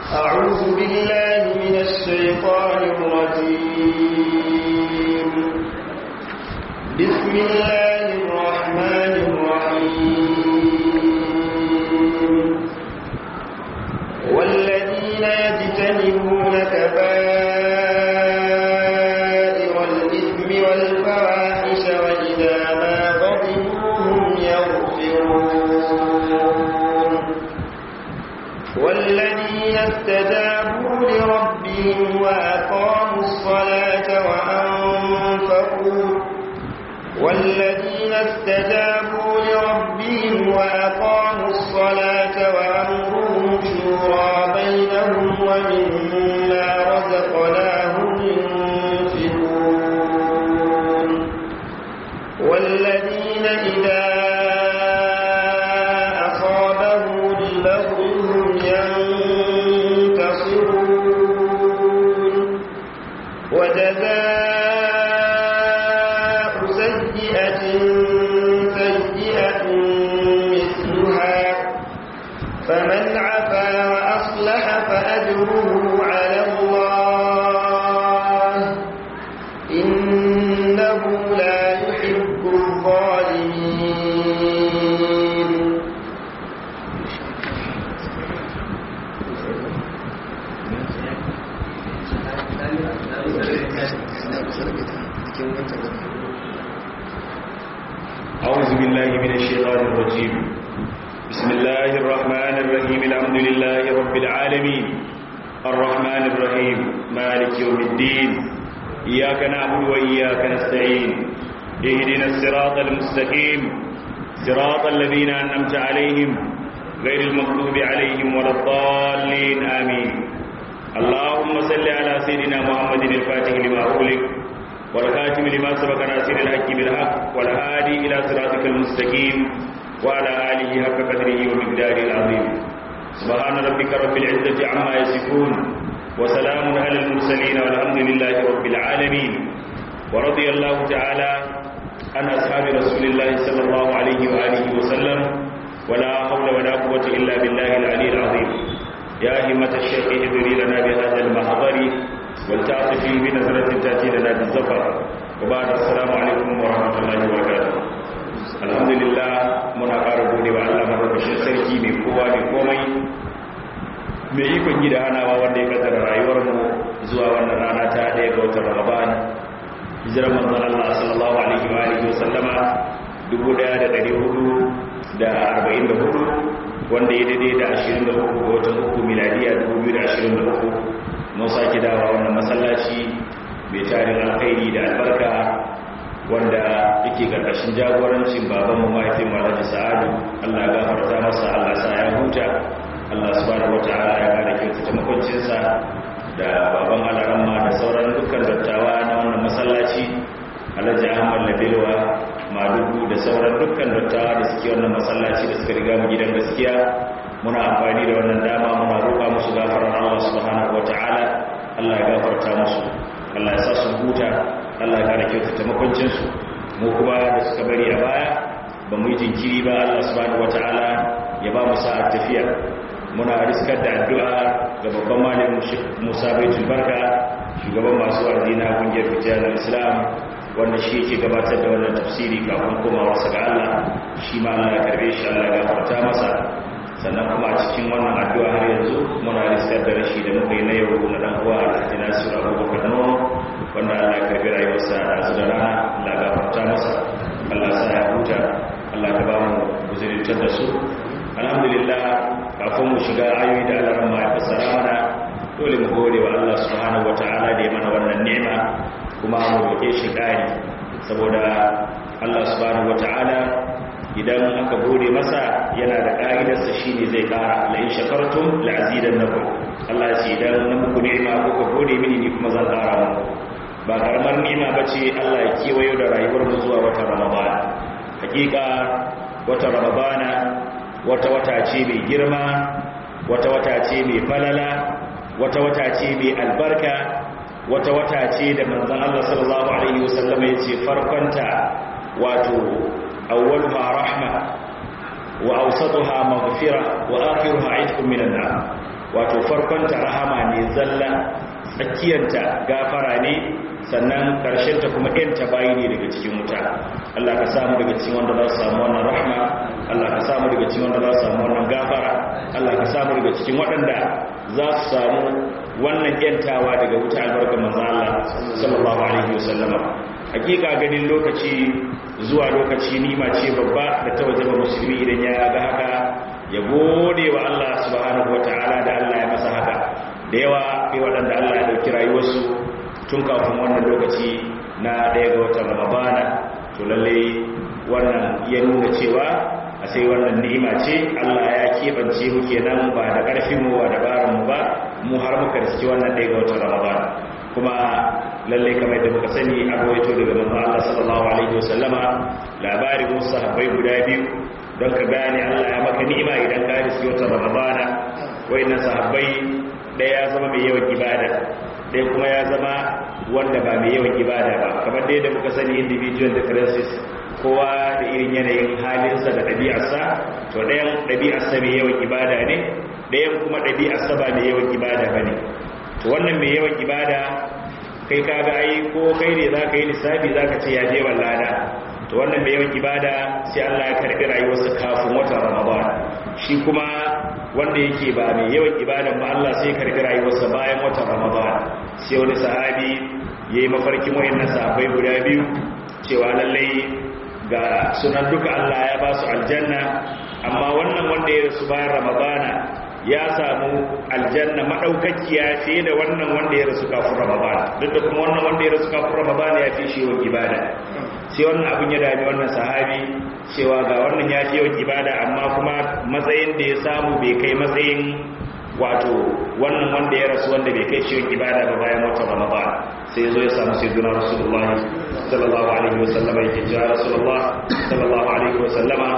أعوذ بالله من الشيطان الرجيم بسم الله الرحمن الرحيم والذين يجتنبون كبائر الإثم والفواحش وإذا ما غضبوا هم يغفرون والذين استجابوا لربهم وأقاموا الصلاة وأنفقوا والذين استجابوا لربهم وأقاموا الصلاة وأمرهم شورى بينهم ومما رزقناهم ينفقون والذين إذا أصابهم اللغو هم ينتصرون وجزاء سيئة سيئة مثلها فمن عفا وأصلح فأجره على الله إنه لا يحب الظالمين أعوذ بالله من الشيطان الرجيم بسم الله الرحمن الرحيم الحمد لله رب العالمين الرحمن الرحيم مالك يوم الدين إياك نعبد وإياك نستعين اهدنا الصراط المستقيم صراط الذين أنعمت عليهم غير المغضوب عليهم ولا الضالين آمين اللهم صل على سيدنا محمد الفاتح لما أغلق والخاتم لما سبق ناصر الحق بالحق والهادي إلى صراطك المستقيم وعلى آله حق قدره ومقداره العظيم سبحان ربك رب العزة عما يصفون وسلام على المرسلين والحمد لله رب العالمين ورضي الله تعالى عن أصحاب رسول الله صلى الله عليه وآله وسلم ولا حول ولا قوة إلا بالله العلي العظيم يا همة الشيخ اهدري لنا بهذا المحضر والتعطفي بنظرة تأتي لنا بالزفر وبعد السلام عليكم ورحمة الله وبركاته الحمد لله muna ƙara gode wa Allah madaukakin sarki mai kowa mai komai mai ikon yi da hanawa wanda ya kaddara rayuwar mu zuwa wannan rana ta ɗaya ga watan Ramadan hijirar manzon Allah sallallahu alaihi wa alihi wa sallama 1444 wanda ya daidai da 23 ga watan uku miladiya 2023 mun sake dawa wannan masallaci mai tarin alkhairi da albarka wanda yake karkashin jagorancin baban mu mahaifin Alhaji Sa'adu Allah ya gafarta masa Allah sa ya huta Allah subhanahu wataala ya kare kyautata makoncinsa da baban alaramma da sauran dukkan dattawa na wannan masallaci Alhaji Ahmad Labilwa Madugu da sauran dukkan dattawa da suke wannan masallaci da suka riga mu gidan gaskiya muna amfani da wannan dama muna roƙa musu gafarar Allah subhanahu wataala Allah ya gafarta musu Allah ya sa su huta Allah ya kare kyautata makwancinsu mu kuma da suka bari a baya ba mu yi jinkiri ba Allah subhanahu wataala ya ba mu sa'ar tafiya muna riskar da addu'a ga babban malamin Musa Baitul Barka shugaban masu wa'azi na kungiyar fitiyar Islam wanda shi yake gabatar da wannan tafsiri kafin komawa sa ga Allah shi ma Allah ya karbe shi Allah ya gafarta masa sannan kuma a cikin wannan addu'a har yanzu muna riskar da rashi da muka yi na yau na dan uwa Alhaji Nasiru Abubakar Nono wanda Allah ya karbi rayuwarsa a da rana Allah ya gafarta masa Allah sa ya huta Allah ka ba mu guzurintar da su alhamdulillah kafin mu shiga ayoyi da Allah ma ya fassara mana dole mu gode wa Allah subhanahu wataala da ya mana wannan ni'ima kuma mu roke shi kari saboda Allah subhanahu wataala idan aka gode masa yana da ka'idarsa shine zai kara la in shakartum la azidannakum Allah ya ce idan na muku ni'ima ko ka gode mini ni kuma zan kara muku ba karamar ni'ima bace Allah ya kewayo da rayuwar mu zuwa wata Ramadan hakika wata Ramadana wata wata ce mai girma wata wata ce mai falala wata wata ce mai albarka wata wata ce da manzon Allah sallallahu alaihi wasallam ya ce farkonta wato awwaluha rahma wa awsatuha maghfira wa akhiruha itqun minan nar wato farkonta rahama ne zalla tsakiyanta gafara ne sannan ta kuma yanta bayi ne daga cikin wuta Allah ka samu daga cikin wanda za su samu wannan rahma Allah ka samu daga cikin wanda za su samu wannan gafara Allah ka samu daga cikin waɗanda za su samu wannan yantawa daga wuta albarkar manzo Allah sallallahu alaihi wasallama hakika ganin lokaci zuwa lokaci nima ce babba da ta wajaba musulmi idan ya ga haka ya gode wa Allah subhanahu wataala da Allah ya masa haka da yawa kai waɗanda Allah ya dauki rayuwarsu tun kafin wannan lokaci na ɗaya ga watan ramadana to lalle wannan ya nuna cewa a sai wannan ni'ima ce Allah ya keɓance mu kenan ba da ƙarfin mu ba da barin mu ba mu har muka riski wannan ɗaya ga watan ramadana kuma lalle kamar da muka sani a rawaito daga manzon Allah sallallahu alaihi wasallama labarin wasu sahabbai guda biyu don ka gane Allah ya maka ni'ima idan ka riski watan ramadana wayannan sahabbai ɗaya ya zama mai yawan ibada ɗaya kuma ya zama wanda ba mai yawan ibada ba kamar dai da muka sani individual differences kowa da irin yanayin halinsa da ɗabi'arsa to ɗayan ɗabi'arsa mai yawan ibada ne ɗayan kuma ɗabi'arsa ba mai yawan ibada ba ne to wannan mai yawan ibada kai ka ga ai ko kai ne za ka yi lissafi za ka ce ya je lada to wannan mai yawan ibada sai Allah ya karɓi rayuwarsa kafin watan ramadan shi kuma wanda yake ba mai yawan ibadan ba Allah sai karbi rayuwarsa bayan watan Ramadan sai wani sahabi yayi mafarkin wayannan sahabbai guda biyu cewa lallai ga sunan duka Allah ya ba su aljanna amma wannan wanda ya rasu bayan Ramadana ya samu aljanna madaukakiya fiye da wannan wanda ya rasu kafin Ramadan duk da kuma wannan wanda ya rasu kafin Ramadan ya fi shi yawan ibada sai wannan abin ya dami wannan sahabi cewa ga wannan ya fi yawan ibada amma kuma matsayin da ya samu bai kai matsayin wato wannan wanda ya rasu wanda bai kai ciwon ibada ba bayan wata ramadan sai ya zo ya samu sai duna rasulullahi sallallahu alaihi wasallama yake cewa rasulullah sallallahu alaihi wasallama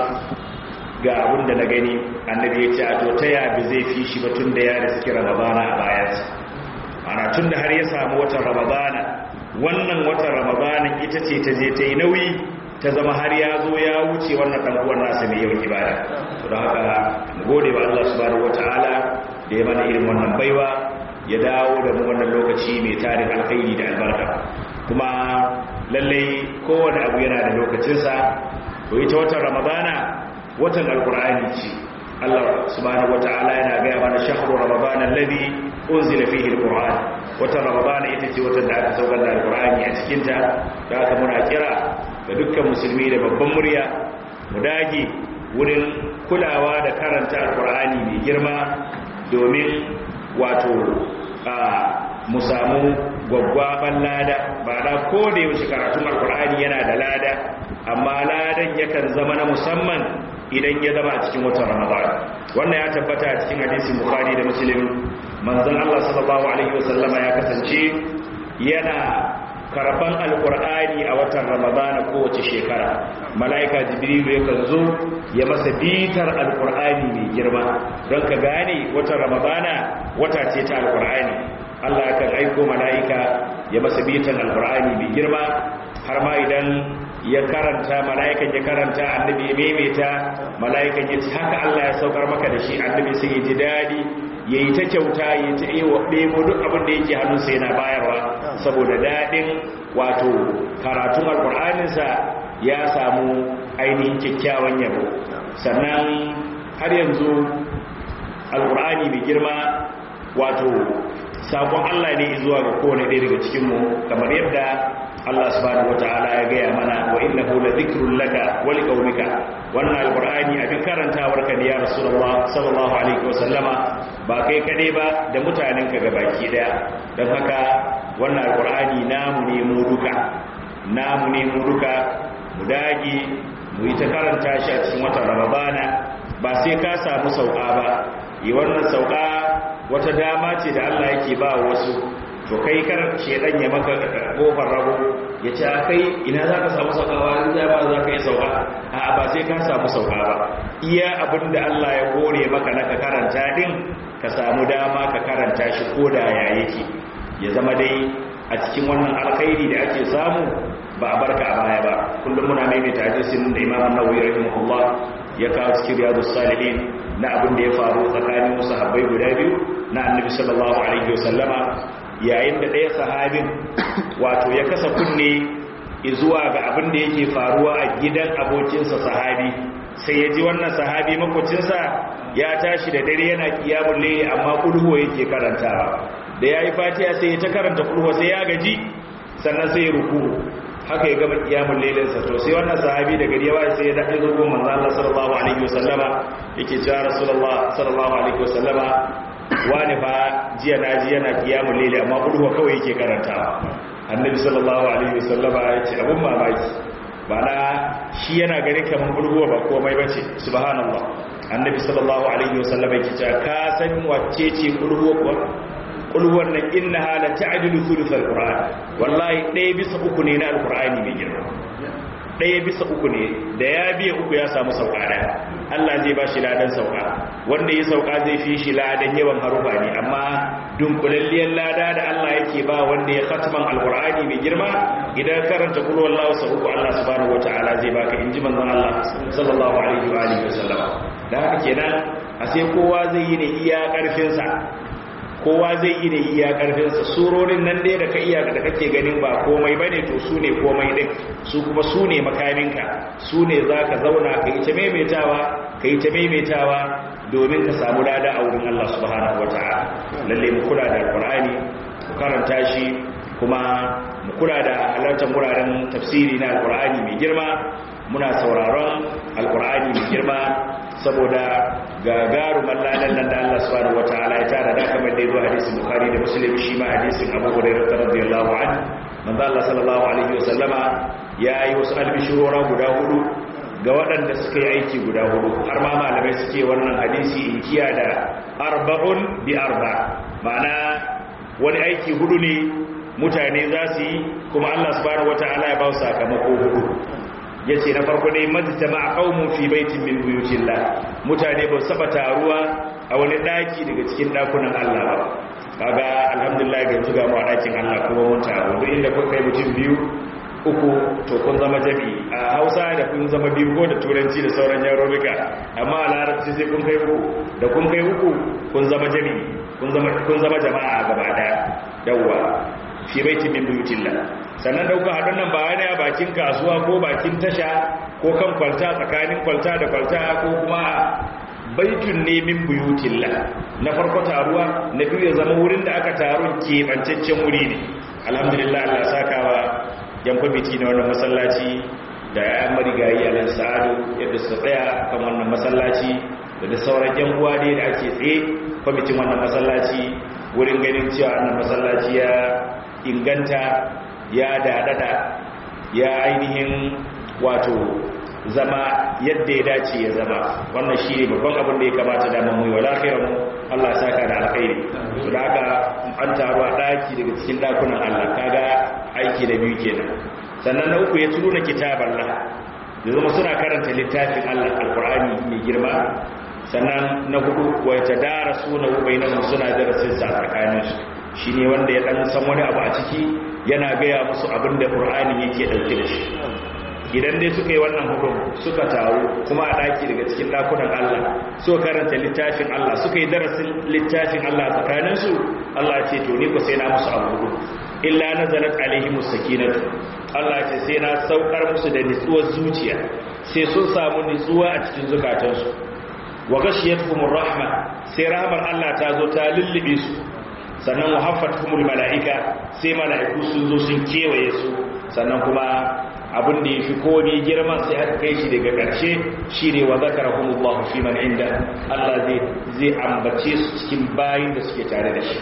ga abin da na gani annabi ya ce a to ta ya bi zai fi shi ba tun da ya riski ramadana a bayansa ana tun da har ya samu watan ramadana wannan watan ramadana ita ce ta je ta yi nauyi ta zama har ya zo ya wuce wannan dan uwan nasa mai yawan ibada to don haka mu gode wa Allah subhanahu wataala da ya mana irin wannan baiwa ya dawo da mu wannan lokaci mai tarin alkhairi da albarka kuma lallai kowane abu yana da lokacinsa to ita watan ramadana watan alkur'ani ce Allah subhanahu wataala yana gaya mana shahru ramadana alladhi unzila fihi alquran watan ramadana ita ce watan da aka saukar da alkur'ani a cikin ta da aka muna kira ga dukkan musulmi da babban murya mu dage wurin kulawa da karanta alkur'ani mai girma domin wato a mu samu gwaggwaban lada ba da ko da yaushe karatun alkur'ani yana da lada amma ladan yakan zama na musamman idan ya zama a cikin watan ramadan wannan ya tabbata a cikin hadisin bukhari da muslim manzon Allah sallallahu alaihi wasallama ya kasance yana karban alkur'ani a watan ramadana kowace shekara mala'ika jibrilu yakan zo ya masa bitar alkur'ani mai girma don ka gane watan ramadana wata ce ta alkur'ani allah kan aiko mala'ika ya masa bitar alkur'ani mai girma har ma idan ya karanta mala'ikan ya karanta annabi ya maimaita mala'ikan ya ci haka allah ya saukar maka da shi annabi sai ya ji daɗi ya yi ta kyauta ya ta yi wa ɗebo duk abin da yake hannunsa yana bayarwa saboda daɗin wato karatun alƙur'aninsa ya samu ainihin kyakkyawan yabo sannan har yanzu alƙur'ani mai girma wato sakon Allah ne zuwa ga kowane ɗaya daga cikinmu kamar yadda Allah subhanahu wataala ya gaya mana wa innahu la dhikrun laka wa liqaumika wannan alqur'ani abin karantawar ka ne ya rasulullah sallallahu alaihi wa sallama ba kai kade ba da mutanen ka gabaki daya dan haka wannan alqur'ani namu ne mu duka namu ne mu duka mu dage mu yi ta karanta shi a cikin watan ramadana ba sai ka samu sauka ba yi wannan sauka wata dama ce da Allah yake ba wasu to kai kar shedan ya maka kofar rago ya ce kai ina za ka samu saukawa in za ba za ka yi sauka a ba sai ka samu sauka ba iya abin da Allah ya kore maka na ka karanta din ka samu dama ka karanta shi ko da ya yake ya zama dai a cikin wannan alkhairi da ake samu ba a barka a baya ba kullum muna maimaita hadisin da Imam An-Nawawi rahimahullah ya kawo cikin Riyadus Salihin na abin da ya faru tsakanin wasu habbai guda biyu na annabi sallallahu alaihi wasallama yayin da ɗaya sahabin wato ya kasa kunne zuwa ga abin da yake faruwa a gidan abokinsa sahabi sai ya ji wannan sahabi makwacinsa ya tashi da dare yana kiyamun laili amma kulhuwa yake karantawa da ya yi fatiya sai ya ta karanta kulhuwa sai ya gaji sannan sai ya ruku haka ya gama kiyamun lailinsa to sai wannan sahabi da gari ya ba sai ya daɗe zuwa manzo Allah sallallahu alaihi wasallama yake cewa rasulullah sallallahu alaihi wasallama wani fa jiya na ji yana kiyamun laili amma kulhuwa kawai yake karantawa annabi sallallahu alaihi wasallama ya ce abun mamaki bana shi yana gani kamar bulguwa ba komai ba ce subhanallah annabi sallallahu alaihi wasallam yake cewa ka san wacce ce bulguwa kuwa bulguwar nan innaha la ta'dilu thuluth alquran wallahi ɗaya bisa uku ne na alqurani mai girma ɗaya bisa uku ne da ya biya uku ya samu sauka ɗaya Allah zai ba shi ladan sauka wanda ya sauka zai fi shi ladan yawan harufa ne amma dunkulalliyar lada da Allah yake ba wanda ya khatman alqur'ani mai girma idan karanta kullu wallahu sa uku Allah subhanahu wataala zai baka inji manzon Allah sallallahu alaihi wa alihi wasallam da haka kenan a sai kowa zai yi ne iya karfin sa kowa zai yi ne iya karfinsa surorin nan dai da ka iya da kake ganin ba komai bane to su ne komai din su kuma su ne makaminka su ne za ka zauna ka yi ta maimaitawa ka yi ta maimaitawa domin ka samu lada a wurin Allah subhanahu wa ta'ala lalle mu kula da alqur'ani mu karanta shi kuma mu kula da halartar wuraren tafsiri na alqur'ani mai girma muna sauraron alqur'ani mai girma saboda gagarumar ladan nan da Allah subhanahu wataala ya tara da kamar da zuwa hadisin bukhari da muslim shi ma hadisin abu hurairah radiyallahu anhu manzo Allah sallallahu alaihi wasallama yayi wasu albishurora guda hudu ga waɗanda suka yi aiki guda hudu har ma malamai suke wannan hadisi inkiya da arba'un bi arba ma'ana wani aiki hudu ne mutane za su yi kuma Allah subhanahu wataala ya ba su sakamako hudu ya ce na farko dai majtama a qaumun fi baitin min buyutillah mutane ba saba taruwa a wani daki daga cikin dakunan Allah ba kaga alhamdulillah ga tuga mu a dakin Allah kuma mun taru duk inda kun kai mutum biyu uku to kun zama jami a Hausa da kun zama biyu ko da turanci da sauran yarurruka amma a larabci sai kun kai uku da kun kai uku kun zama jami kun zama kun zama jama'a gaba daya yawwa fi baitin min buyutillah sannan dauka haɗin nan ba wani a bakin kasuwa ko bakin tasha ko kan kwalta tsakanin kwalta da kwalta ko kuma baitun ne min buyutilla na farko taruwa na biyu ya zama wurin da aka taru keɓancaccen wuri ne alhamdulillah allah sakawa yan kwamiti na wannan masallaci da ya marigayi a sa'adu yadda su tsaya kan wannan masallaci da da sauran yan uwa ne da ake tsaye kwamitin wannan masallaci wurin ganin cewa wannan masallaci ya inganta ya dadada ya ainihin wato zama yadda ya dace ya zama wannan shi ne babban abin da ya kamata damar mu wala khairan Allah saka da alkhairi to da haka an taru a daki daga cikin dakunan Allah kaga aiki da biyu kenan sannan na uku ya tuna kitaban Allah da zama suna karanta littafin Allah alqur'ani mai girma sannan na hudu wa yatadarasuna bainahum suna darasin sa tsakaninsu shi ne wanda ya ɗan san wani abu a ciki yana gaya musu abin da ƙur'ani yake ɗauke da shi idan dai suka yi wannan hukum suka taru kuma a ɗaki daga cikin ɗakunan Allah so karanta littafin Allah suka yi darasin littafin Allah tsakaninsu Allah ce to ni ku sai na musu abu hudu illa nazalat alaihim sakinatu Allah ce sai na saukar musu da nutsuwar zuciya sai sun samu nutsuwa a cikin zukatansu wa ghashiyatuhumur rahma sai rahmar Allah ta zo ta lullube su sannan wahaffatumul mala'ika sai mala'iku sun zo sun kewaye su sannan kuma abin da ya fi komi girman sai aka kai shi daga ƙarshe shi ne wa zakara humullahu fi man inda Allah zai ambace su cikin bayin da suke tare da shi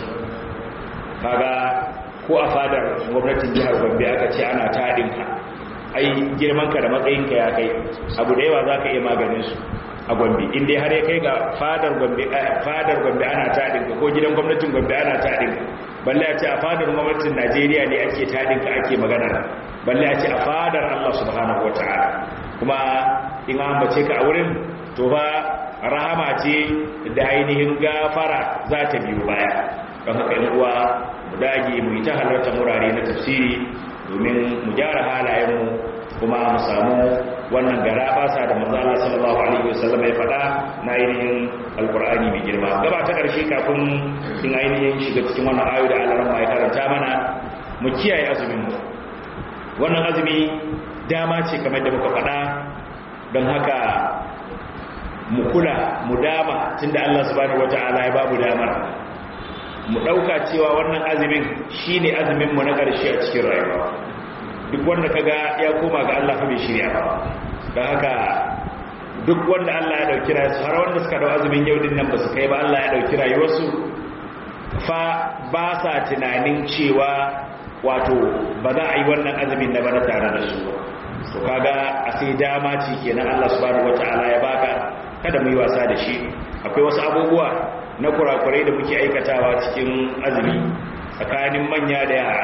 kaga ko a fadar gwamnatin jihar gombe aka ce ana taɗinka ai girmanka da matsayinka ya kai abu da yawa za ka iya maganin su a gombe inda har ya kai ga fadar gombe fadar gombe ana taɗinka ko gidan gwamnatin gombe ana taɗinka balle a ce a fadar gwamnatin najeriya ne ake taɗinka ake magana balle a ce a fadar allah subhanahu wa ta'ala kuma in an bace ka a wurin to ba rahama ce da ainihin gafara za ta biyu baya don haka yan uwa mu dage mu yi ta halarta murare na tafsiri domin mu gyara halayenmu kuma mu samu wannan gara basa da manzo Allah sallallahu alaihi wasallam ya faɗa na ainihin alqur'ani mai girma gaba ta karshe kafin in ainihin shiga cikin wannan ayo da Allah ya karanta mana mu kiyaye azumin mu wannan azumi dama ce kamar da muka faɗa don haka mu kula mu dama tunda Allah subhanahu wataala ya babu damar mu dauka cewa wannan azumin shine azumin mu na karshe a cikin rayuwa duk wanda kaga ya koma ga Allah fa bai shirya ba don haka duk wanda Allah ya dauki rayuwarsu har wanda suka dau azumin yau din nan ba su kai ba Allah ya dauki rayuwarsu fa ba sa tunanin cewa wato ba za a yi wannan azumin da bana tare da su to kaga a sai dama ce kenan Allah subhanahu wataala ya baka kada mu yi wasa da shi akwai wasu abubuwa na kurakurai da muke aikatawa cikin azumi tsakanin manya da yara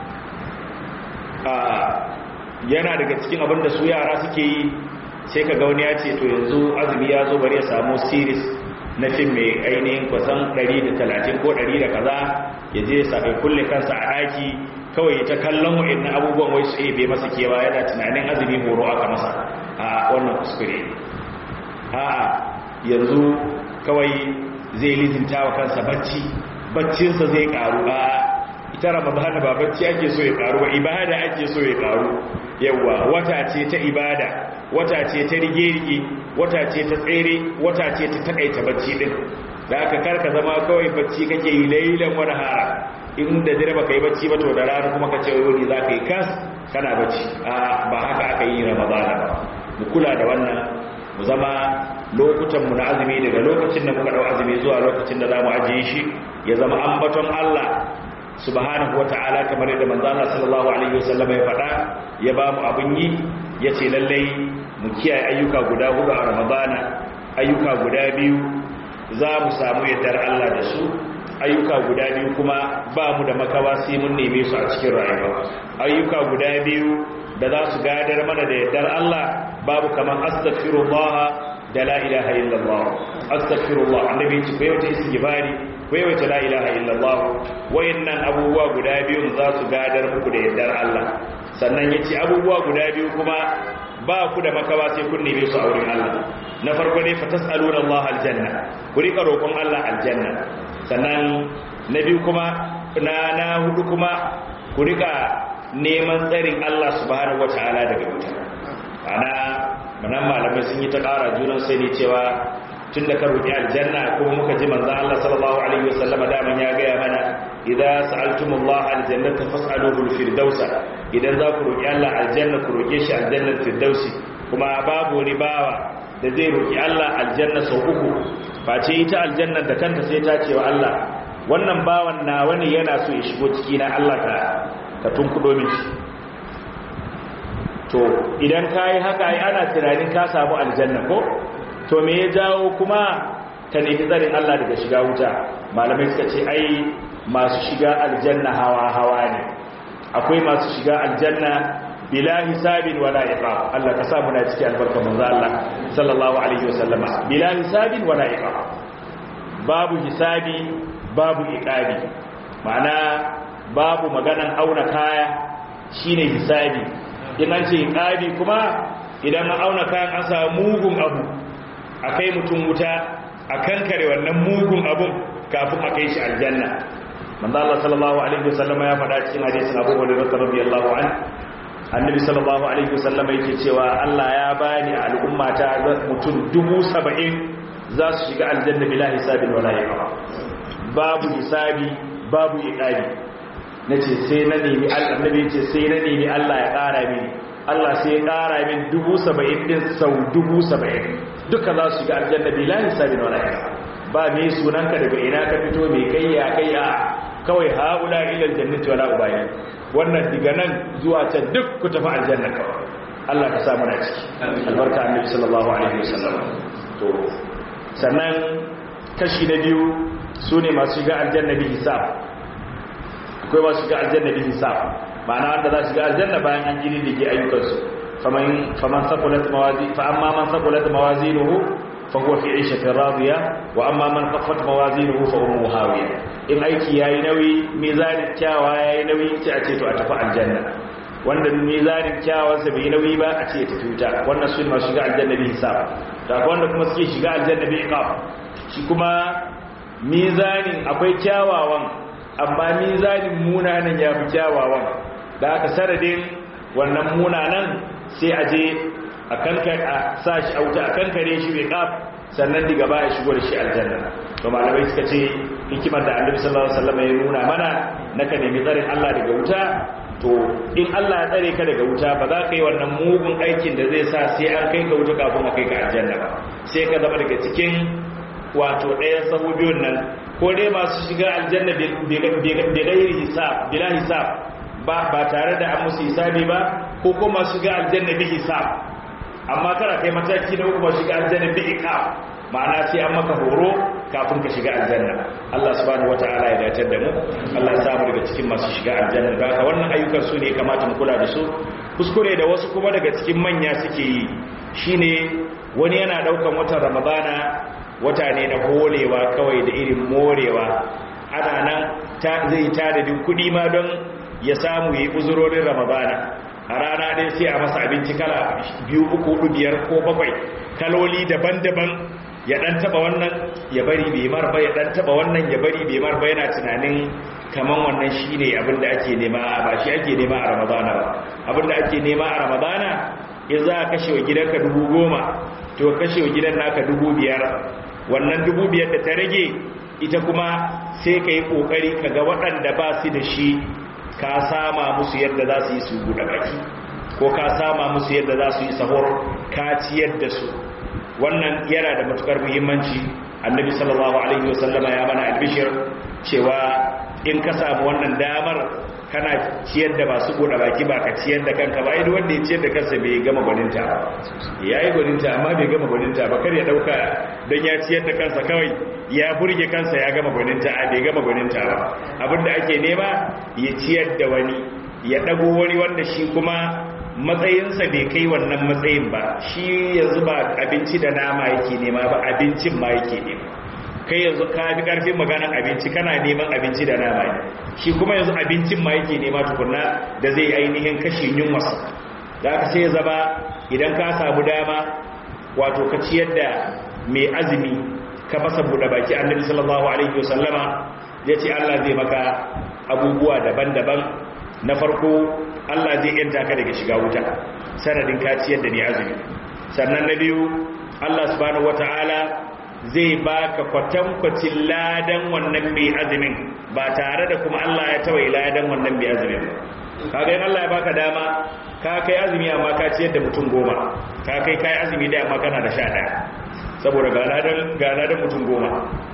yana daga cikin abin da su yara suke yi sai ka ga wani ya ce to yanzu azumi ya zo bari ya samu series na fim mai ainihin kusan 130 ko 100 da kaza ya je sabai kulle kansa a ɗaki kawai ta kallon wa'in abubuwan wai su bai masa kewa yana tunanin azumi horo aka masa a wannan kuskure a yanzu kawai zai lizinta wa kansa bacci baccinsa zai karu a ita ramadana ba bacci ake so ya karu ba ibada ake so ya karu yawa wata ce ta ibada wata ce ta rige-rige wata ce ta tsere wata ce ta takaita bacci din da aka karka zama kawai bacci kake yi lailan wani hara inda dare baka yi bacci ba to da rana kuma ka ce wani za ka yi kas kana bacci ba haka aka yi ramadana ba mu kula da wannan mu zama lokutanmu na azumi daga lokacin da muka dau azumi zuwa lokacin da za mu ajiye shi ya zama ambaton Allah subhanahu wata'ala kamar yadda manzo Allah sallallahu alaihi wasallam ya faɗa ya ba mu abin yi yace lallai mu kiyaye ayyuka guda hudu a Ramadana ayyuka guda biyu za mu samu yardar Allah da su ayyuka guda biyu kuma ba mu da makawa sai mun neme su a cikin rayuwa ayyuka guda biyu da za su gadar mana da yardar Allah babu kaman astaghfirullah da la ilaha illallah astaghfirullah annabi ce bai wata istighfari bai wata la ilaha illallah wayannan abubuwa guda biyu za su gadar muku da yardar Allah sannan yace abubuwa guda biyu kuma ba ku da makawa sai kun neme su a wurin Allah na farko ne fa tasaluna Allah aljanna ku rika roƙon Allah aljanna sannan na biyu kuma na na hudu kuma ku rika neman tsarin Allah subhanahu wataala daga wuta ana manan malamai sun yi ta ƙara junan sai ne cewa tun da ka roƙi aljanna kuma muka ji manzo Allah sallallahu alaihi wasallam daman ya gaya mana idza sa'altumullaha aljannata fas'aluhu alfirdausa idan za ku roƙi Allah aljanna ku roƙe shi aljannar firdausi kuma babu wani bawa da zai roƙi Allah aljanna sau uku face ita aljanna da kanta sai ta ce wa Allah wannan bawan na wani yana so ya shigo ciki na Allah ka ka tunkudo min shi to idan ka yi haka ai ana tunanin ka samu aljanna ko to me ya jawo kuma ka nemi tsarin Allah daga shiga wuta malamai suka ce ai masu shiga aljanna hawa hawa ne akwai masu shiga aljanna bila hisabin wala iqab Allah ka sa muna cikin albarka manzo Allah sallallahu alaihi wasallama bila hisabin wala iqab babu hisabi babu iqabi ma'ana babu maganan auna kaya shine hisabi in an ce iqabi kuma idan an auna kayan an samu mugun abu akai mutum wuta akan kare wannan mugun abun kafin a kai shi aljanna manzo Allah sallallahu alaihi wasallama ya faɗa cikin hadisin Abu Hurairah radiyallahu anhu annabi sallallahu alaihi wasallam yake cewa Allah ya bani al'umma ta mutum dubu saba'in za su shiga aljanna bila hisabin wala iqab babu hisabi babu iqabi nace sai na nemi annabi yace sai na nemi Allah ya ƙara mini Allah sai ya ƙara min dubu saba'in din sau dubu saba'in duka za su shiga aljanna bila hisabin wala iqab ba me sunanka daga ina ka fito me kai ya kai a kawai haula ila aljannati wala ubayi wannan diga nan zuwa can duk ku tafi aljanna kawai Allah ka sa muna ciki albarka annabi sallallahu alaihi wasallam to sannan kashi na biyu sune masu shiga aljanna bi hisab akwai masu shiga aljanna bi hisab ma'ana wanda za su shiga aljanna bayan an gini dige ayyukansu faman faman saqulat mawazi fa amma man saqulat mawazinuhu fa huwa fi 'ishatin radiya wa amma man khaffat mawazinuhu fa ummuhu hawiya in aiki yayi nauyi mizanin kyawa yayi nauyi ce a ce to a tafi aljanna wanda mizanin kyawawansa bai nauyi ba a ce ya tafi wuta wannan su masu shiga aljanna bi hisab da wanda kuma suke shiga aljanna bi iqab shi kuma mizanin akwai kyawawan amma mizanin munanan ya fi kyawawan da aka saradin wannan munanan sai a je a kankare a sa shi a wuta a kankare shi bai kaf sannan diga ba ya shigo da shi aljanna to malamai suka ce hikimar da annabi sallallahu alaihi wasallam ya nuna mana naka nemi tsarin Allah daga wuta to in Allah ya tsare ka daga wuta ba za ka yi wannan mugun aikin da zai sa sai an kai ka wuta kafin a kai ka aljanna ba sai ka zama daga cikin wato ɗayan sahu biyun nan ko dai masu shiga aljanna bigairi hisab bila hisab ba ba tare da an musu hisabi ba ko kuma shiga aljanna bi hisab amma kana kai mataki na uku ba shiga aljanna bi iqab ma'ana sai an maka horo kafin ka shiga aljanna Allah subhanahu wataala ya dace da mu Allah ya samu daga cikin masu shiga aljanna da haka wannan ayyukan su ne kamata mu kula da su kuskure da wasu kuma daga cikin manya suke yi shine wani yana daukan watan ramadana wata ne na holewa kawai da irin morewa ana nan zai tadadin kudi ma don ya samu yi uzurorin ramadana a rana ɗaya sai a masa abinci kala biyu uku hudu biyar ko bakwai kaloli daban-daban ya ɗan taba wannan ya bari bai marba ya ɗan taba wannan ya bari bai marba yana tunanin kaman wannan shi ne abinda ake nema ba shi ake nema a ramadana ba abinda ake nema a ramadana in za a kashe wa gidanka dubu goma to kashe wa gidan naka dubu biyar wannan dubu biyar da ta rage ita kuma sai ka yi ƙoƙari ka ga waɗanda ba su da shi ka sama musu yadda za su yi su buɗe baki ko ka sama musu yadda za su yi sahur ka ciyar da su wannan yana da matukar muhimmanci annabi sallallahu alaihi wasallama ya mana albishir cewa in ka samu wannan damar kana ciyar da masu buɗe baki ba ka ciyar da kanka ba idan wanda ya ciyar da kansa bai gama gwaninta ba ya yi gwaninta amma bai gama gwaninta ba kar ya ɗauka don ya ciyar da kansa kawai ya burge kansa ya gama gwaninta a bai gama gwaninta ba abinda ake nema ya ciyar da wani ya ɗago wani wanda shi kuma matsayinsa bai kai wannan matsayin ba shi yanzu ba abinci da nama yake nema ba abincin ma yake nema kai yanzu ka fi karfin maganan abinci kana neman abinci da nama ne shi kuma yanzu abincin ma yake nema tukunna da zai ainihin kashe yunwarsa da aka sai zama idan ka samu dama wato ka ciyar da mai azumi ka fasa buɗe baki annabi sallallahu alaihi wasallama ya ce allah zai maka abubuwa daban-daban na farko allah zai yanta ka daga shiga wuta sanadin ka ciyar da mai azumi sannan na biyu allah subhanahu wataala zai baka kwatankwacin ladan wannan mai azumin ba tare da kuma Allah ya tawai ladan wannan mai azumin kaga in Allah ya baka dama ka kai azumi amma ka ciyar da mutum goma ka kai kai azumi da amma kana da sha ɗaya saboda ga ladan ga ladan mutum goma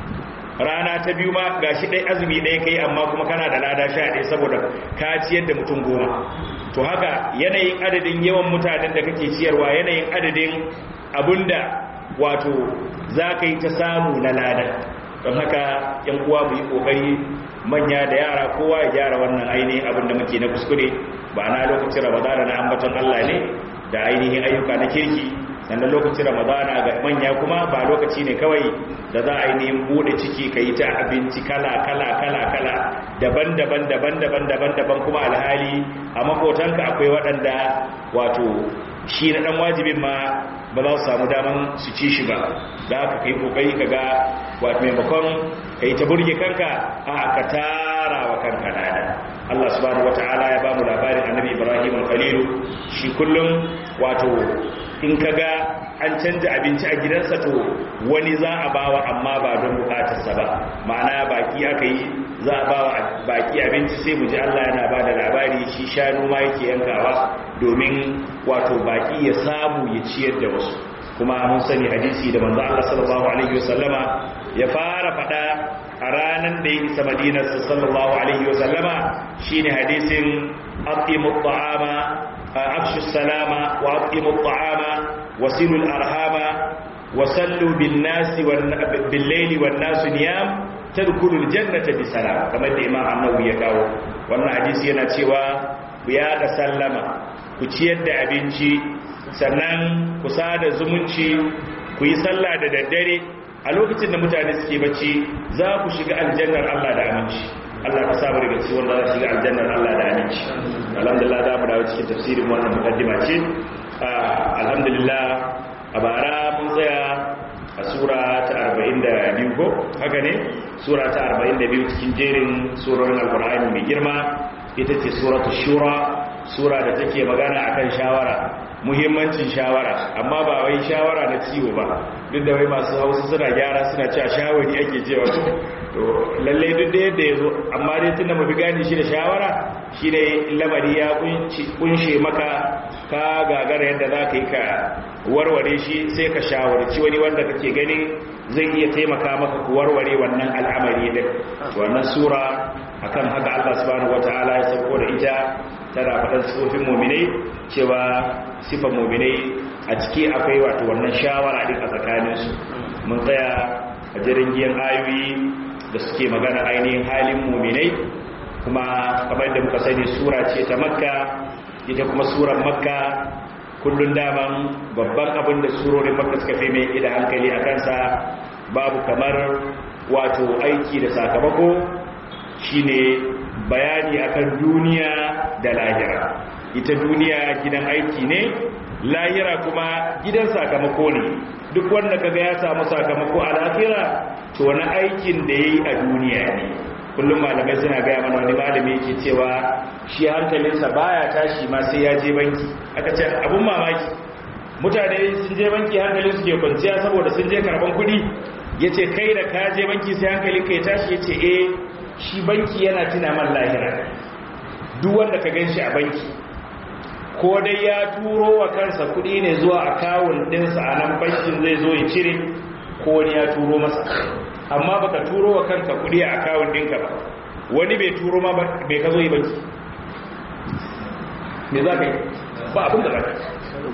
rana ta biyu ma gashi ɗaya azumi ɗaya kai amma kuma kana da lada sha ɗaya saboda ka ciyar da mutum goma to haka yanayin adadin yawan mutanen da kake ciyarwa yanayin adadin abunda wato za ka yi ta samu na lada don haka yan uwa mu yi kokari manya da yara kowa ya gyara wannan ainihin abin da muke na kuskure ba na lokacin ramadana na ambaton Allah ne da ainihin ayyuka na kirki sannan lokacin ramadana ga manya kuma ba lokaci ne kawai da za a ainihin bude ciki ka yi ta abinci kala kala kala kala daban-daban daban-daban daban-daban kuma alhali a makotanka akwai waɗanda wato shi na ɗan wajibin ma ba za su samu daman su ci shi ba da aka kai kokari ka ga wato maimakon ka yi ta burge kanka a ka tara wa kanka nada Allah subhanahu wata'ala ya bamu labarin annabi Ibrahim al-Khalilu shi kullum wato in ka ga an canja abinci a gidansa to wani za a bawa amma ba don bukatarsa ba ma'ana baki aka yi za a bawa baki abinci sai mu ji Allah yana ba da labari shi shanu ma yake yankawa domin wato baki ya samu ya ciyar da wasu kuma mun sani hadisi da manzo Allah sallallahu alaihi wasallama ya fara fada a ranan da ya isa Madina sallallahu alaihi wasallama shine hadisin aqimu at-ta'ama afshu salama wa aqimu at-ta'ama wasilu al-arhama wasallu bin-nasi bil-layli wan-nasu niyam tadkhulu al-jannata bi salam kamar da Imam An-Nawawi ya kawo wannan hadisi yana cewa ku ya da sallama ku ciyar da abinci sannan ku sada zumunci ku yi sallah da daddare a lokacin da mutane suke bacci za ku shiga aljannar Allah da aminci Allah ka samu daga cikin wanda za su shiga aljannar Allah da aminci alhamdulillah za mu dawo cikin tafsirin wannan mukaddima ce alhamdulillah a bara mun tsaya a sura ta 42 ko haka ne sura ta 42 cikin jerin surorin alkur'ani mai girma ita ce suratul shura sura da take magana akan shawara muhimmancin shawara amma ba wai shawara na ciwo ba duk da wai masu hausa suna gyara suna cewa shawari ake cewa to lalle duk da yadda ya zo amma dai tunda mafi gani shi da shawara shi ne lamari ya kunshe maka ka gagara yadda za ka yi ka warware shi sai ka shawarci wani wanda kake ganin zai iya taimaka maka ku warware wannan al'amari din wannan sura akan haka Allah subhanahu wataala ya sauko da ita tana faɗan sifofin muminai cewa sifan muminai a ciki akwai wato wannan shawara din a tsakaninsu mun tsaya a jirin giyan ayoyi da suke magana ainihin halin muminai kuma kamar da muka sani sura ce ta makka ita kuma surar makka kullun daman babban abin da surorin makka suka fi mai ida hankali a kansa babu kamar wato aiki da sakamako shine bayani akan duniya da lahira ita duniya gidan aiki ne lahira kuma gidan sakamako ne duk wanda kaga ya samu sakamako a lahira to wani aikin da yayi a duniya ne kullum malamai suna gaya mana wani malami yake cewa shi hankalinsa baya tashi ma sai ya je banki aka ce abun mamaki mutane sun je banki hankalin su ke kwanciya saboda sun je karban kuɗi yace kai da ka je banki sai hankalin ka ya tashi yace eh shi banki yana tuna man lahira duk wanda ka gan shi a banki ko dai ya turo wa kansa kudi ne zuwa akawun ɗinsa a nan bankin zai zo ya cire ko wani ya turo masa amma baka turo wa kanka kudi a akawun ɗinka ba wani bai turo ma bai ka zo yi banki me za ka yi ba abin da za ka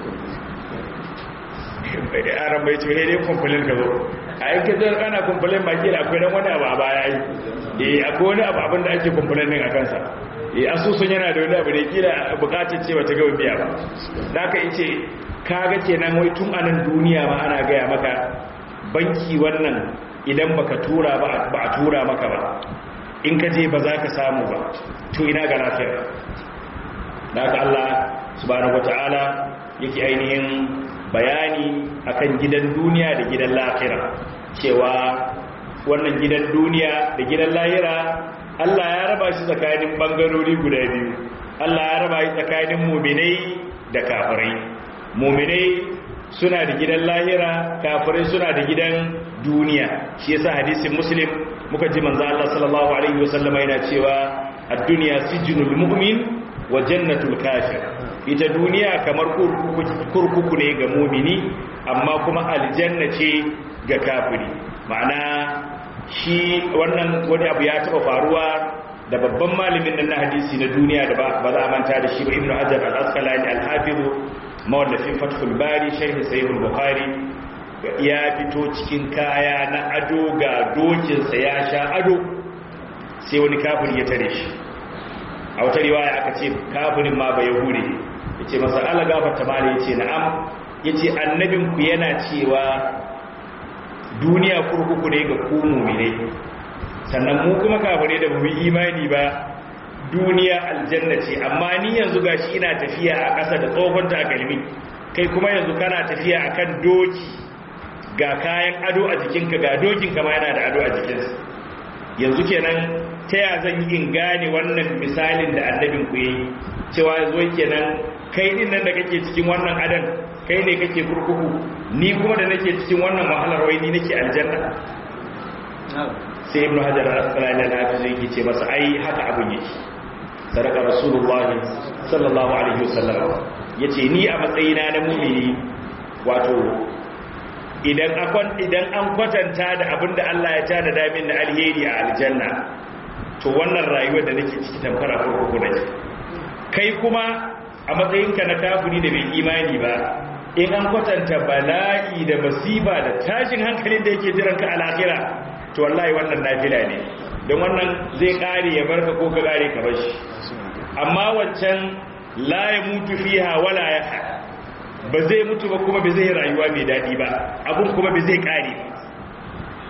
yi aran bai ce dai kumfulin ka zo a yankin zai kana kumfulin baki da akwai dan wani abu a baya yi eh akwai wani abu abin da ake kumfulin din a kansa eh asusun yana da wani abu da kila bukatun ce bata gaba biya ba da aka ice kaga kenan wai tun anan duniya ma ana gaya maka banki wannan idan baka tura ba ba a tura maka ba in ka je ba za ka samu ba to ina ga lafiyar da aka Allah subhanahu wataala yake ainihin bayani akan gidan duniya da gidan lahira cewa wannan gidan duniya da gidan lahira Allah ya raba shi tsakanin bangarori guda biyu Allah ya raba shi tsakanin muminai da kafirai muminai suna da gidan lahira kafirai suna da gidan duniya shi yasa hadisin muslim muka ji manzo Allah sallallahu alaihi wasallam yana cewa ad-dunya sijnul mu'min wa jannatul kafir ita duniya kamar kurkuku ne ga mumini amma kuma aljanna ce ga kafiri ma'ana shi wannan wani abu ya taba faruwa da babban malamin nan na hadisi na duniya da ba za a manta da shi ba ibnu hajar al-asqalani al-hafiz mawallafin fathul bari sharh sahih al-bukhari ya fito cikin kaya na ado ga dokinsa ya sha ado sai wani kafiri ya tare shi a wata riwaya aka ce kafirin ma ba yahude ya ce masa ala gafarta mala ya ce na'am ya ce annabinku yana cewa duniya kurkuku ne ga ku muminai sannan mu kuma kafire da mu imani ba duniya aljanna ce amma ni yanzu gashi ina tafiya a ƙasa da tsohon takalmi kai kuma yanzu kana tafiya akan doki ga kayan ado a jikinka ga dokinka ma yana da ado a jikinsa yanzu kenan ta ya zan yi in gane wannan misalin da annabin ku yi cewa zo kenan kai din nan da kake cikin wannan adan kai ne kake kurkuku ni kuma da nake cikin wannan wahalar wai ni nake aljanna sai ibnu hajar al-asqalani al-hafiz yake ce masa ai haka abin yake sadaka rasulullahi sallallahu alaihi wasallam yace ni a matsayina na mu'mini wato idan akon idan an kwatanta da abinda Allah ya tada damin da alheri a aljanna to wannan rayuwar da nake ciki tamfara kurkuku nake kai kuma a matsayinka na kafiri da bai imani ba in an kwatanta bala'i da masifa da tashin hankalin da yake jiranka a lahira to wallahi wannan nafila ne don wannan zai kare ya barka ko ka kare ka bashi amma wancan la ya mutu fiha wala ya ba zai mutu ba kuma ba zai rayuwa mai daɗi ba abun kuma ba zai kare ba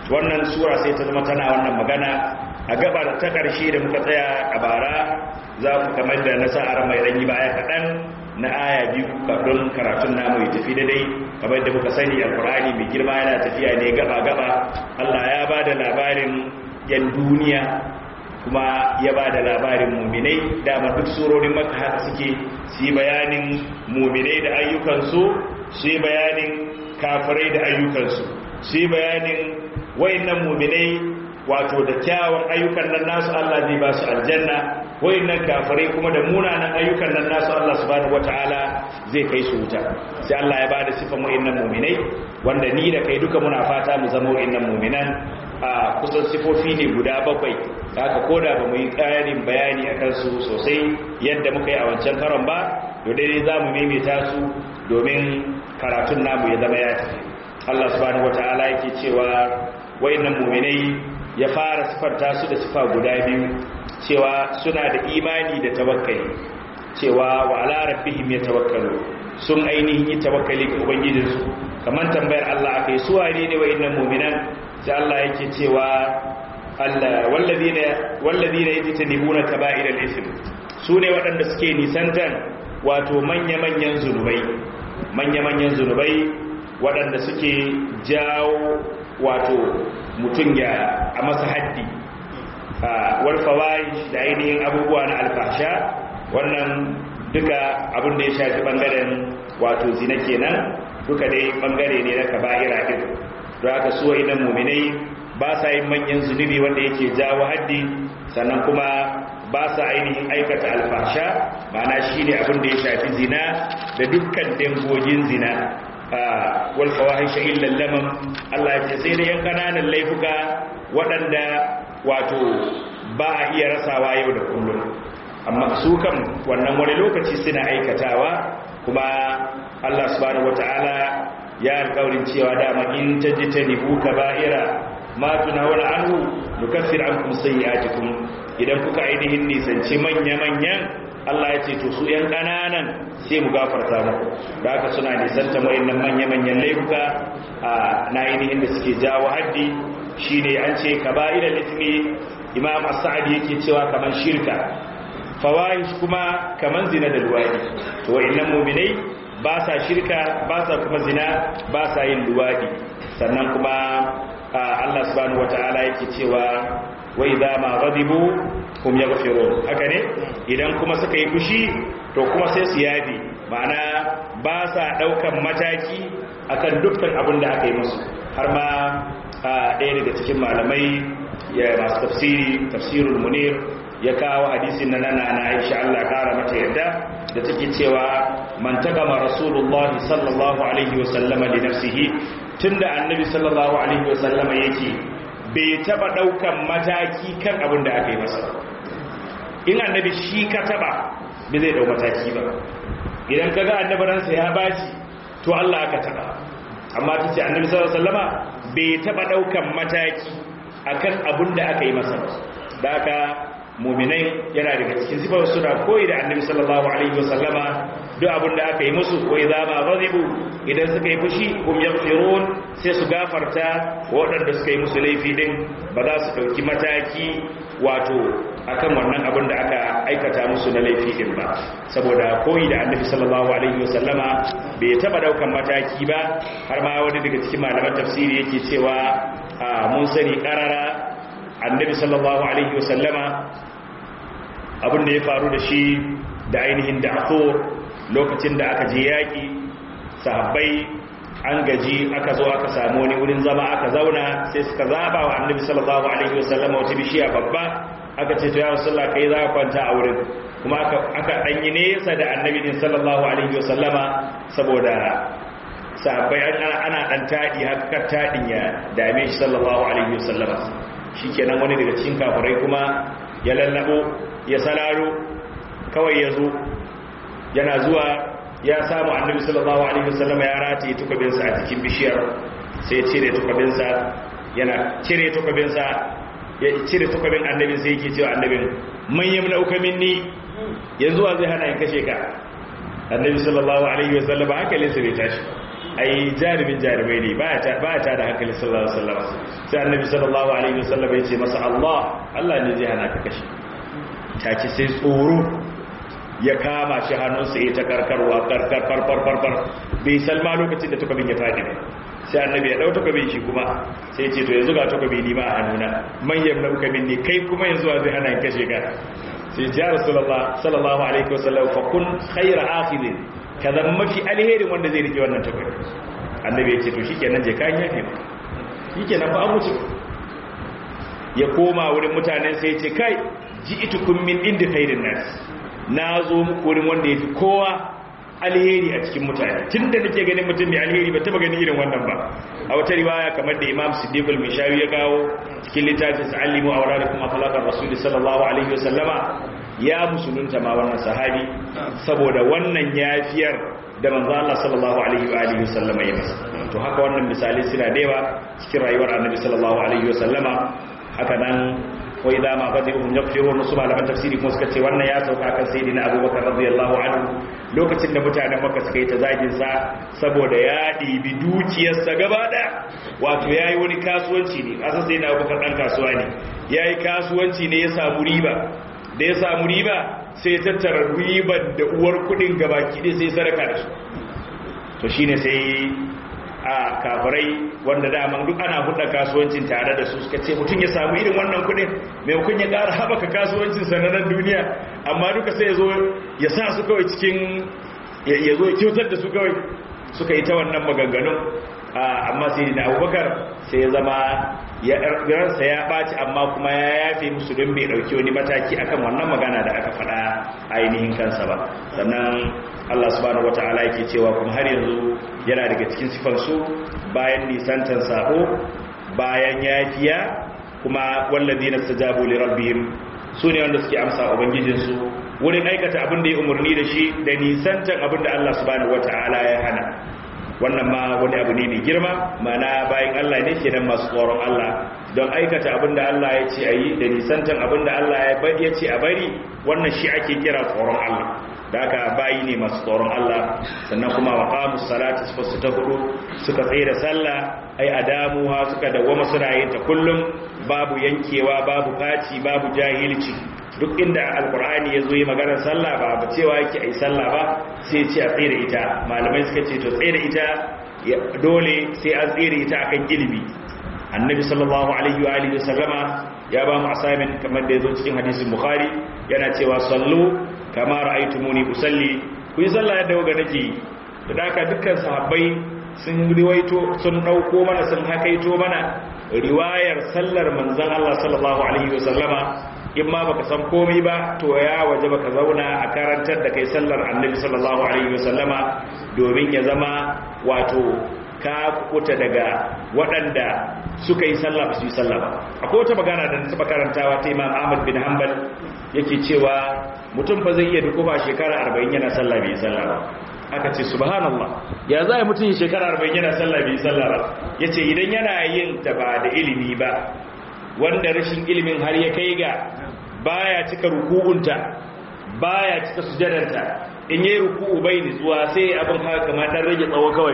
wannan sura sai ta zama tana wannan magana a gabar ta ƙarshe da muka tsaya a bara za mu kamar da nasa'ar mai ɗanyi baya kaɗan na aya biyu kafin karatun namu ya tafi daidai kamar da muka sani alkur'ani mai girma yana tafiya ne gaba-gaba allah ya ba da labarin yan duniya kuma ya ba da labarin muminai dama duk surorin maka haka suke su yi bayanin muminai da ayyukansu su yi bayanin kafirai da ayyukansu su yi bayanin wayannan muminai wato da kyawun ayyukan nan nasu Allah zai ba su aljanna wayannan kafirai kuma da munanan ayyukan nan nasu Allah subhanahu wataala zai kai su wuta sai Allah ya ba da sifan wayannan muminai wanda ni da kai duka muna fata mu zama wayannan muminan a kusan sifofi ne guda bakwai haka koda ba mu yi ƙarin bayani a kansu sosai yadda muka yi a wancan karon ba to daidai za mu maimaita su domin karatun namu ya zama ya tafi Allah subhanahu wata'ala yake cewa wayannan mu'minai ya fara sifarta su da sifa guda biyu cewa suna da imani da tawakkali cewa wa ala rabbihim yatawakkalu sun ainihin yi tawakkali ga ubangijinsu kamar tambayar Allah akai su wane ne wayannan mu'minan sai Allah yake cewa Allah wallazina wallazina yajtanibuna kaba'iral ism sune waɗanda suke nisantan wato manya-manyan zunubai manya-manyan zunubai waɗanda suke jawo wato mutum ya a masa haddi walfawai da ainihin abubuwa na alfasha wannan duka abin da ya shafi ɓangaren wato zina kenan duka dai ɓangare ne na kaba'ira ɗin don haka suwa idan muminai ba sa yin manyan zunubi wanda yake jawo haddi sannan kuma ba sa ainihin aikata alfasha ma'ana shi ne abin da ya shafi zina da dukkan dangogin zina wal fawahisha illa lamam Allah ya ce sai da yan kananan laifuka waɗanda wato ba a iya rasawa yau da kullum amma su kan wannan wani lokaci suna aikatawa kuma Allah subhanahu wataala ya alƙawarin cewa dama in tajtanibu kaba'ira ma tunawala anhu nukaffir ankum sayyi'atikum idan kuka ainihin nisanci manya-manyan Allah ya ce to su ‘yan ƙananan sai mu gafarta muku da haka suna nisanta wa'innan manya-manyan laifuka a na ainihin da suke jawo haddi shi ne an ce ka ba'ida litini imam as-sa'adi yake cewa kamar shirka fawahish kuma kamar zina da luwadi to wa'innan muminai ba sa shirka ba sa kuma zina ba sa yin luwadi sannan kuma Allah subhanahu wata'ala yake cewa wai za ma ghadibu hum yaghfirun haka ne idan kuma suka yi fushi to kuma sai su yafi ma'ana ba sa daukan mataki akan dukkan abin da aka yi musu har ma ɗaya daga cikin malamai ya masu tafsiri tafsirul munir ya kawo hadisin nan na na Aisha Allah kara mata yadda da take cewa man tagama rasulullahi sallallahu alaihi wa sallama li nafsihi tunda annabi sallallahu alaihi wa sallama yake bai taba daukan mataki kan abin da aka yi masa in annabi shi ka taba bai zai dau mataki ba idan kaga annabi ransa ya baci to Allah aka taba amma tace annabi sallallahu alaihi wasallama bai taba daukan mataki akan abin da aka yi masa da aka mu'minai yana daga cikin sifar suna koyi da annabi sallallahu alaihi wasallama duk abin da aka yi musu ko idza ma ghadibu idan suka yi fushi hum yaghfirun sai su gafarta waɗanda suka yi musu laifi din ba za su dauki mataki wato akan wannan abin da aka aikata musu na laifi din ba saboda koyi da annabi sallallahu alaihi wasallama bai taba daukan mataki ba har ma wani daga cikin malaman tafsiri yake cewa mun sani karara annabi sallallahu alaihi wasallama abin da ya faru da shi da ainihin da'thur lokacin da aka je yaki sahabbai an gaji aka zo aka samu wani wurin zama aka zauna sai suka zaba wa annabi sallallahu alaihi wasallama wata bishiya babba aka ce to ya rasulullah kai za ka kwanta a wurin kuma aka aka danyi nesa da annabi din sallallahu alaihi wasallama saboda sahabbai ana ana dan tadi haka tadin ya dame shi sallallahu alaihi wasallama shikenan wani daga cikin kafirai kuma ya lallabo ya salaro kawai ya zo yana zuwa ya samu annabi sallallahu alaihi wasallama ya rataye tukabinsa a cikin bishiyar sai cire tukabinsa yana cire tukabinsa ya cire tukabin annabin sai yake cewa annabin man yamna uka minni yanzu wa zai hana in kashe ka annabi sallallahu alaihi wasallam hankalin sa bai tashi ai jarumin jarumai ne ba ya ta da hankali sallallahu alaihi wasallam sai annabi sallallahu alaihi wasallam ya ce masa Allah Allah ne zai hana ka kashe take sai tsoro ya kama shi hannunsa ya ta karkarwa karkar farfar farfar bai salma lokacin da takobin ya fadi ba sai annabi ya dau takobin shi kuma sai ya ce to yanzu ga takobi ni ma a hannuna manyan nauka minni kai kuma yanzu zai hana kashe ka sai ya rasulullah sallallahu alaihi wasallam fa kun khayra akhidin ka zama mafi alherin wanda zai rike wannan takobi annabi ya ce to shikenan je kan yafe ma shikenan ba an wuce ya koma wurin mutanen sai ya ce kai ji'tukum min indi khairin nas na zo muku wurin wanda yafi kowa alheri a cikin mutane tunda nake ganin mutum mai alheri ba taba ganin irin wannan ba a wata riwaya kamar da Imam Siddiq al-Mishawi ya kawo cikin littafin Sa'alimu awradakum akhlaqar rasul sallallahu alaihi wasallama ya musulunta ma wannan sahabi saboda wannan yafiyar da manzo Allah sallallahu alaihi wa alihi wasallama ya masa to haka wannan misali suna da yawa cikin rayuwar Annabi sallallahu alaihi wasallama haka nan wa idza ma fadihum yaghfirun su malaman tafsiri kuma suka ce wannan ya sauka kan sayyidina Abubakar radiyallahu anhu lokacin da mutanen Makka suka yi ta zagin sa saboda ya dibi dukiyarsa gaba da wato yayi wani kasuwanci ne asan sayyidina Abubakar dan kasuwa ne yayi kasuwanci ne ya samu riba da ya samu riba sai ya tattara ribar da uwar kudin gabaki ɗaya sai sadaka da su to shine sai a kafirai wanda daman duk ana hudda kasuwancin tare da su suka ce mutum ya samu irin wannan kudin maimakon ya ƙara haɓaka kasuwancin sanannen duniya amma duka sai ya zo ya sa su kawai cikin ya zo ya kyautar da su kawai suka yi ta wannan maganganun amma sai da abubakar sai ya zama ransa ya ɓaci amma kuma ya yafe musu don bai ɗauki wani mataki akan wannan magana da aka faɗa ainihin kansa ba sannan Allah subhanahu wata'ala yake cewa kuma har yanzu yana daga cikin sifansu bayan nisantan sako bayan yafiya kuma wallazina stajabu li rabbihim sune wanda suke amsa ubangijinsu wurin aikata abin da ya umarni da shi da nisantan abin da Allah subhanahu wata'ala ya hana wannan ma wani abu ne mai girma mana bayan Allah ne kenan masu tsoron Allah don aikata abin da Allah ya ce a yi da nisantan abin da Allah ya ce a bari wannan shi ake kira tsoron Allah da aka bayi ne masu tsoron Allah sannan kuma wa qamus salati su ta hudu suka tsaye da sallah ai adamuha suka dawwama suna yin ta kullum babu yankewa babu faci babu jahilci duk inda alkur'ani ya zo yi maganar sallah ba ba cewa yake ai sallah ba sai ce a tsere ita malamai suka ce to tsere ita dole sai an tsere ita akan ilimi annabi sallallahu alaihi wa alihi sallama ya ba mu assignment kamar da yazo cikin hadisin bukhari yana cewa sallu kama ra'aytumuni usalli ku yi sallah yadda kuka nake da haka dukkan sahabbai sun riwaito sun dauko mana sun hakaito mana riwayar sallar manzon Allah sallallahu alaihi wa sallama in ma baka san komai ba to ya waje baka zauna a karantar da kai sallar annabi sallallahu alaihi wasallama domin ya zama wato ka kuta daga waɗanda suka yi sallah ba su yi sallah ba akwai wata magana da taɓa karantawa ta imam ahmad bin hanbal yake cewa mutum fa zai iya dukufa shekara arba'in yana sallah bai yi sallah ba aka ce subhanallah ya za a mutum shekara arba'in yana sallah bai yi sallah ba ya ce idan yana yin ta ba da ilimi ba wanda rashin ilimin har ya kai ga baya cika ruku'unta baya cika sujadarta in yayi ruku'u bai nutsuwa sai abin haka kamar dan rage tsawo kawai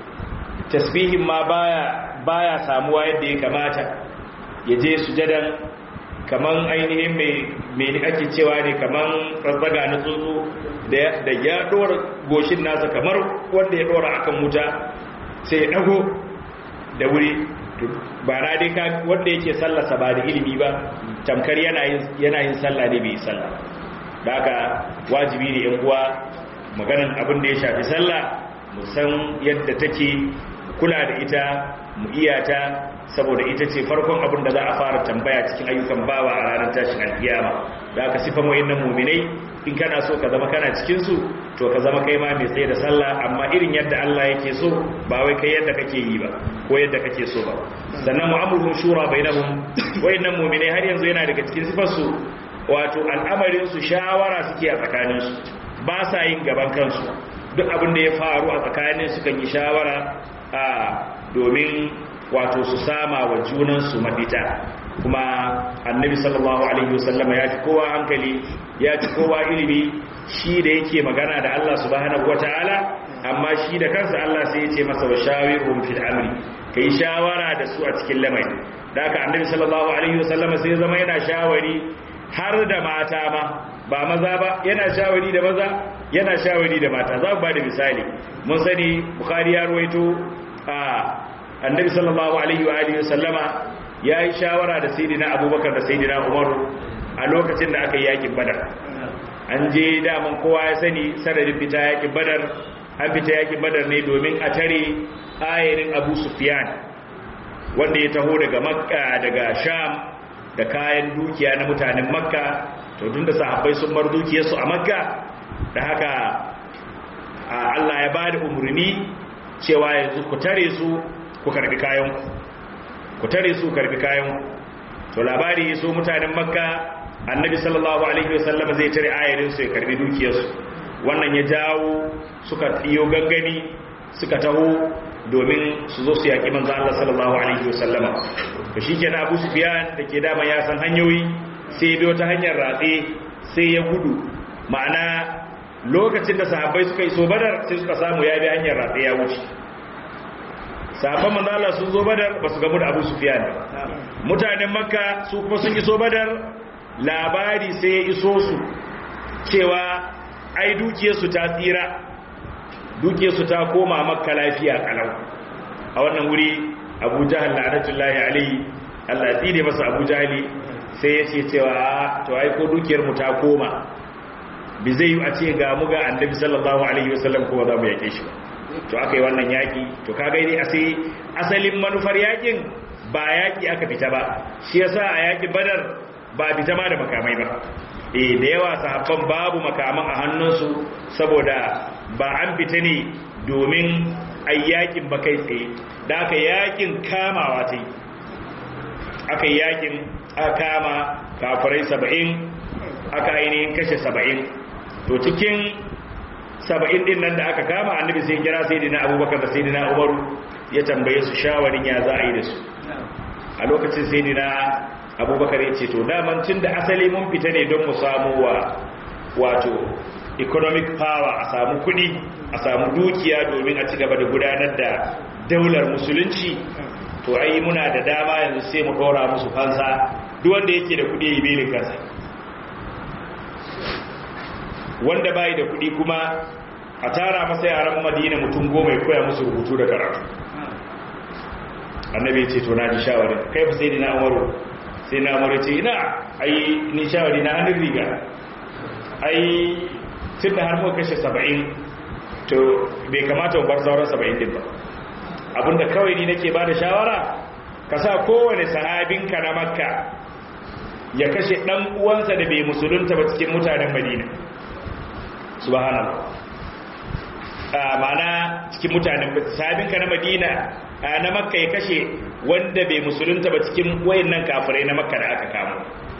tasbihin ma baya baya samuwa yadda ya kamata ya je sujadan kaman ainihin mai mai ake cewa ne kaman razzaga na tsuntsu da da ya dora goshin nasa kamar wanda ya dora akan wuta sai ya dago da wuri ba na dai ka wanda yake sallasa ba da ilimi ba tamkar yana yin sallah ne bai sallah da haka wajibi ne yan uwa maganan abin da ya shafi sallah mu san yadda take kula da ita mu iya ta saboda ita ce farkon abin da za a fara tambaya cikin ayyukan bawa a ranar tashin alkiyama da aka sifan wayannan muminai in kana so ka zama kana cikin su to ka zama kai ma mai tsaye da sallah amma irin yadda Allah yake so ba wai kai yadda kake yi ba ko yadda kake so ba sannan mu'amulun shura bainahum wayannan mu'minai har yanzu yana daga cikin sifar su wato al'amarin su shawara suke a tsakanin su ba sa yin gaban kansu duk abin da ya faru a tsakanin su kan yi shawara a domin wato su sama wa junan su mafita kuma annabi sallallahu alaihi wasallama ya fi kowa hankali ya fi kowa ilimi shi da yake magana da Allah subhanahu wataala amma shi da kansa Allah sai ya ce masa wa shawirhum fil amri kai shawara da su a cikin lamari da haka annabi sallallahu alaihi wasallama sai zama yana shawari har da mata ma ba maza ba yana shawari da maza yana shawari da mata za ku ba da misali mun sani bukhari ya ruwaito a annabi sallallahu alaihi wa alihi wasallama ya yi shawara da sayyidina abubakar da sayyidina umaru a lokacin da aka yi yakin badar an je daman kowa ya sani sanadin fita yakin badar an fita yakin badar ne domin a tare ayarin abu sufyan wanda ya taho daga makka daga sham da kayan dukiya na mutanen makka to tun da sahabbai sun bar dukiyarsu a makka da haka Allah ya ba da umarni cewa yanzu ku tare su ku karbi kayanku ku tare su karbi kayanku to labari so mutanen makka annabi sallallahu alaihi wasallam zai tare ayarin su ya karbi dukiyarsu wannan ya jawo suka iyo gangani suka taho domin su zo su yaki manzo Allah sallallahu alaihi wasallama to shikenan Abu Sufyan da ke dama ya san hanyoyi sai biyo ta hanyar ratse sai ya gudu ma'ana lokacin da sahabbai suka iso badar sai suka samu ya bi hanyar ratse ya wuce sahabban manzo Allah sun zo badar ba su gamu da Abu Sufyan mutanen Makka su kuma sun iso badar labari sai ya iso su cewa ai dukiyarsu ta tsira dukiyarsu ta koma Makka lafiya kalau a wannan wuri Abu Jahal la'natullahi alaihi Allah ya tsire masa Abu Jahali sai ya ce cewa to ai ko dukiyar mu ta koma bi zai yi a ce ga mu ga annabi sallallahu alaihi wasallam kuma za mu yake shi to aka yi wannan yaki to ka gaini a sai asalin manufar yakin ba yaki aka fita ba shi yasa a yakin badar ba fita ma da makamai ba eh da yawa sahabban babu makaman a hannunsu saboda ba an fita ne domin ayyakin ba kai tsaye da aka yakin kamawa ta yi aka yi yakin aka kama kafirai saba'in aka ainihin kashe saba'in to cikin saba'in din nan da aka kama annabi sai kira sai dina abubakar da sai dina umaru ya tambaye su shawarin ya za a yi da su a lokacin sai dina abubakar ya ce to daman tun da asali mun fita ne don mu samu wa wato economic power a samu kudi a samu dukiya domin a ci gaba da gudanar da daular musulunci to ai muna da dama yanzu sai mu dora musu fansa duk wanda yake da kudi yi belin kansa wanda bai da kudi kuma a tara masa yaran madina mutum goma ya koya musu rubutu da karatu annabi ce to na ji shawari kai fa sai dina umaru sai na umaru ce ina ai ni shawari na hannun riga ai tun da har muka kashe saba'in to bai kamata mu bar sauran saba'in din ba abinda kawai ni nake ba da shawara ka sa kowane sahabinka na makka ya kashe ɗan uwansa da bai musulunta ba cikin mutanen madina subhanallah ma'ana cikin mutanen sahabinka na madina na makka ya kashe wanda bai musulunta ba cikin wayannan kafirai na makka da aka kama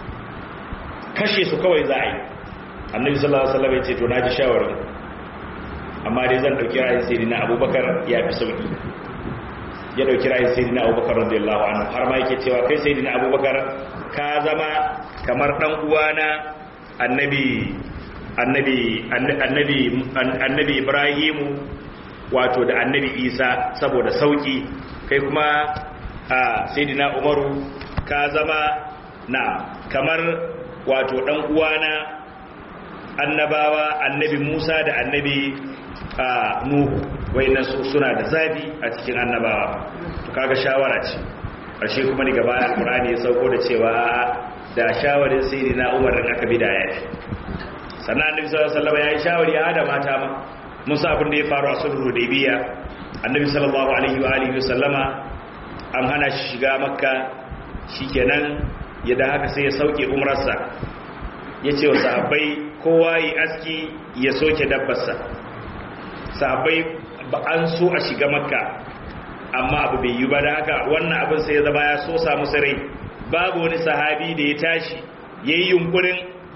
kashe su kawai za a yi annabi sallallahu alaihi wasallam ya ce to na ji shawarar amma dai zan dauki ra'ayin sayyidina abubakar ya fi sauki ya dauki ra'ayin sayyidina abubakar radiyallahu anhu har ma yake cewa kai sayyidina abubakar ka zama kamar dan uwana annabi annabi annabi annabi ibrahimu wato da annabi isa saboda sauki kai kuma sayyidina umaru ka zama na kamar wato dan uwana annabawa annabi musa da annabi nuhu wayannan suna da zabi a cikin annabawa to kaga shawara ce ƙarshe kuma daga baya alqur'ani ya sauko da cewa da shawarin sayyidina umar din aka bida ya fi sannan annabi sallallahu alaihi wasallam ya yi shawari ya da mata ma musa abin da ya faru a sulhu hudaybiya annabi sallallahu alaihi wa alihi wasallama an hana shi shiga makka shikenan ya da haka sai ya sauke umrarsa ya ce wa sahabbai kowa yi aski ya soke dabbarsa sahabbai ba an so a shiga makka amma abu bai yi ba da haka wannan abin sai ya zama ya so samu sarai babu wani sahabi da ya tashi ya yi yunkurin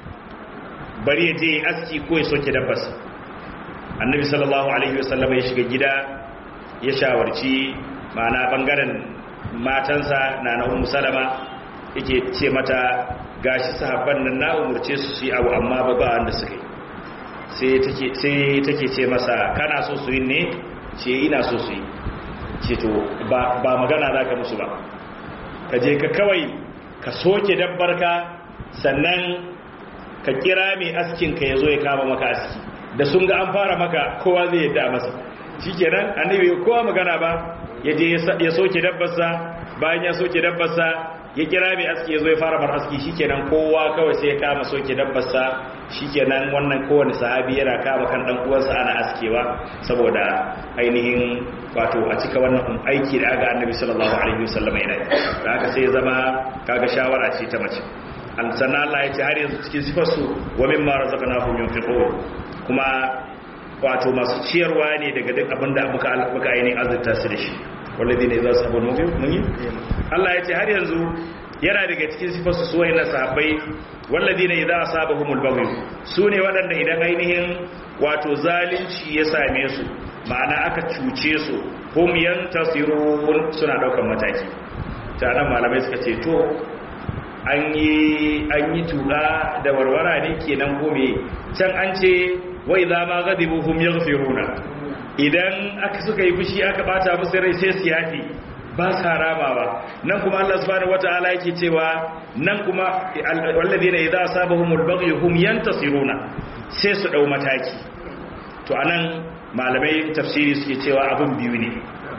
bari ya je aski ko ya soke dabbarsa annabi sallallahu alaihi wasallam ya shiga gida ya shawarci ma'ana bangaren matansa na na ummu salama yake ce mata gashi sahabban nan na umurce su su yi abu amma ba ba wanda suka yi sai take ce masa kana so su yi ne ce ina so su yi ce to ba magana za ka musu ba ka je ka kawai ka soke dabbarka sannan ka kira mai askin ka ya zo ya kama maka aski da sun ga an fara maka kowa zai yadda masa shi kenan annabi kowa magana ba ya je ya soke dabbarsa bayan ya soke dabbarsa ya kira mai aski ya zo ya fara mar aski shikenan kowa kawai sai ya kama soke dabbarsa shikenan wannan kowane sahabi yana kama kan dan uwansa ana askewa saboda ainihin wato a cika wannan aiki da aga annabi sallallahu alaihi wasallam yana da haka sai ya zama kaga shawara ce ta mace an sanna Allah ya ce har yanzu cikin sifar su wa mimma razaqnahum yunfiqun kuma wato masu ciyarwa ne daga duk abinda muka muka ainihin azurta su da shi wallazi ne za su abu mun yi Allah ya ce har yanzu yana daga cikin sifarsu su wayannan sahabbai wallazi ne idza asabahumul baghy su ne waɗanda idan ainihin wato zalunci ya same su ma'ana aka cuce su hum yantasirun suna daukan mataki ta nan malamai suka ce to an yi an yi tuka da warwara ne kenan ko me can an ce wa idza ma ghadibu hum yaghfiruna idan aka suka yi fushi aka bata musu rai sai su yafi ba sa ramawa nan kuma Allah subhanahu wataala yake cewa nan kuma walladheena idza asabahumul baghy hum yantasiruna sai su dau mataki to anan malamai tafsiri suke cewa abun biyu ne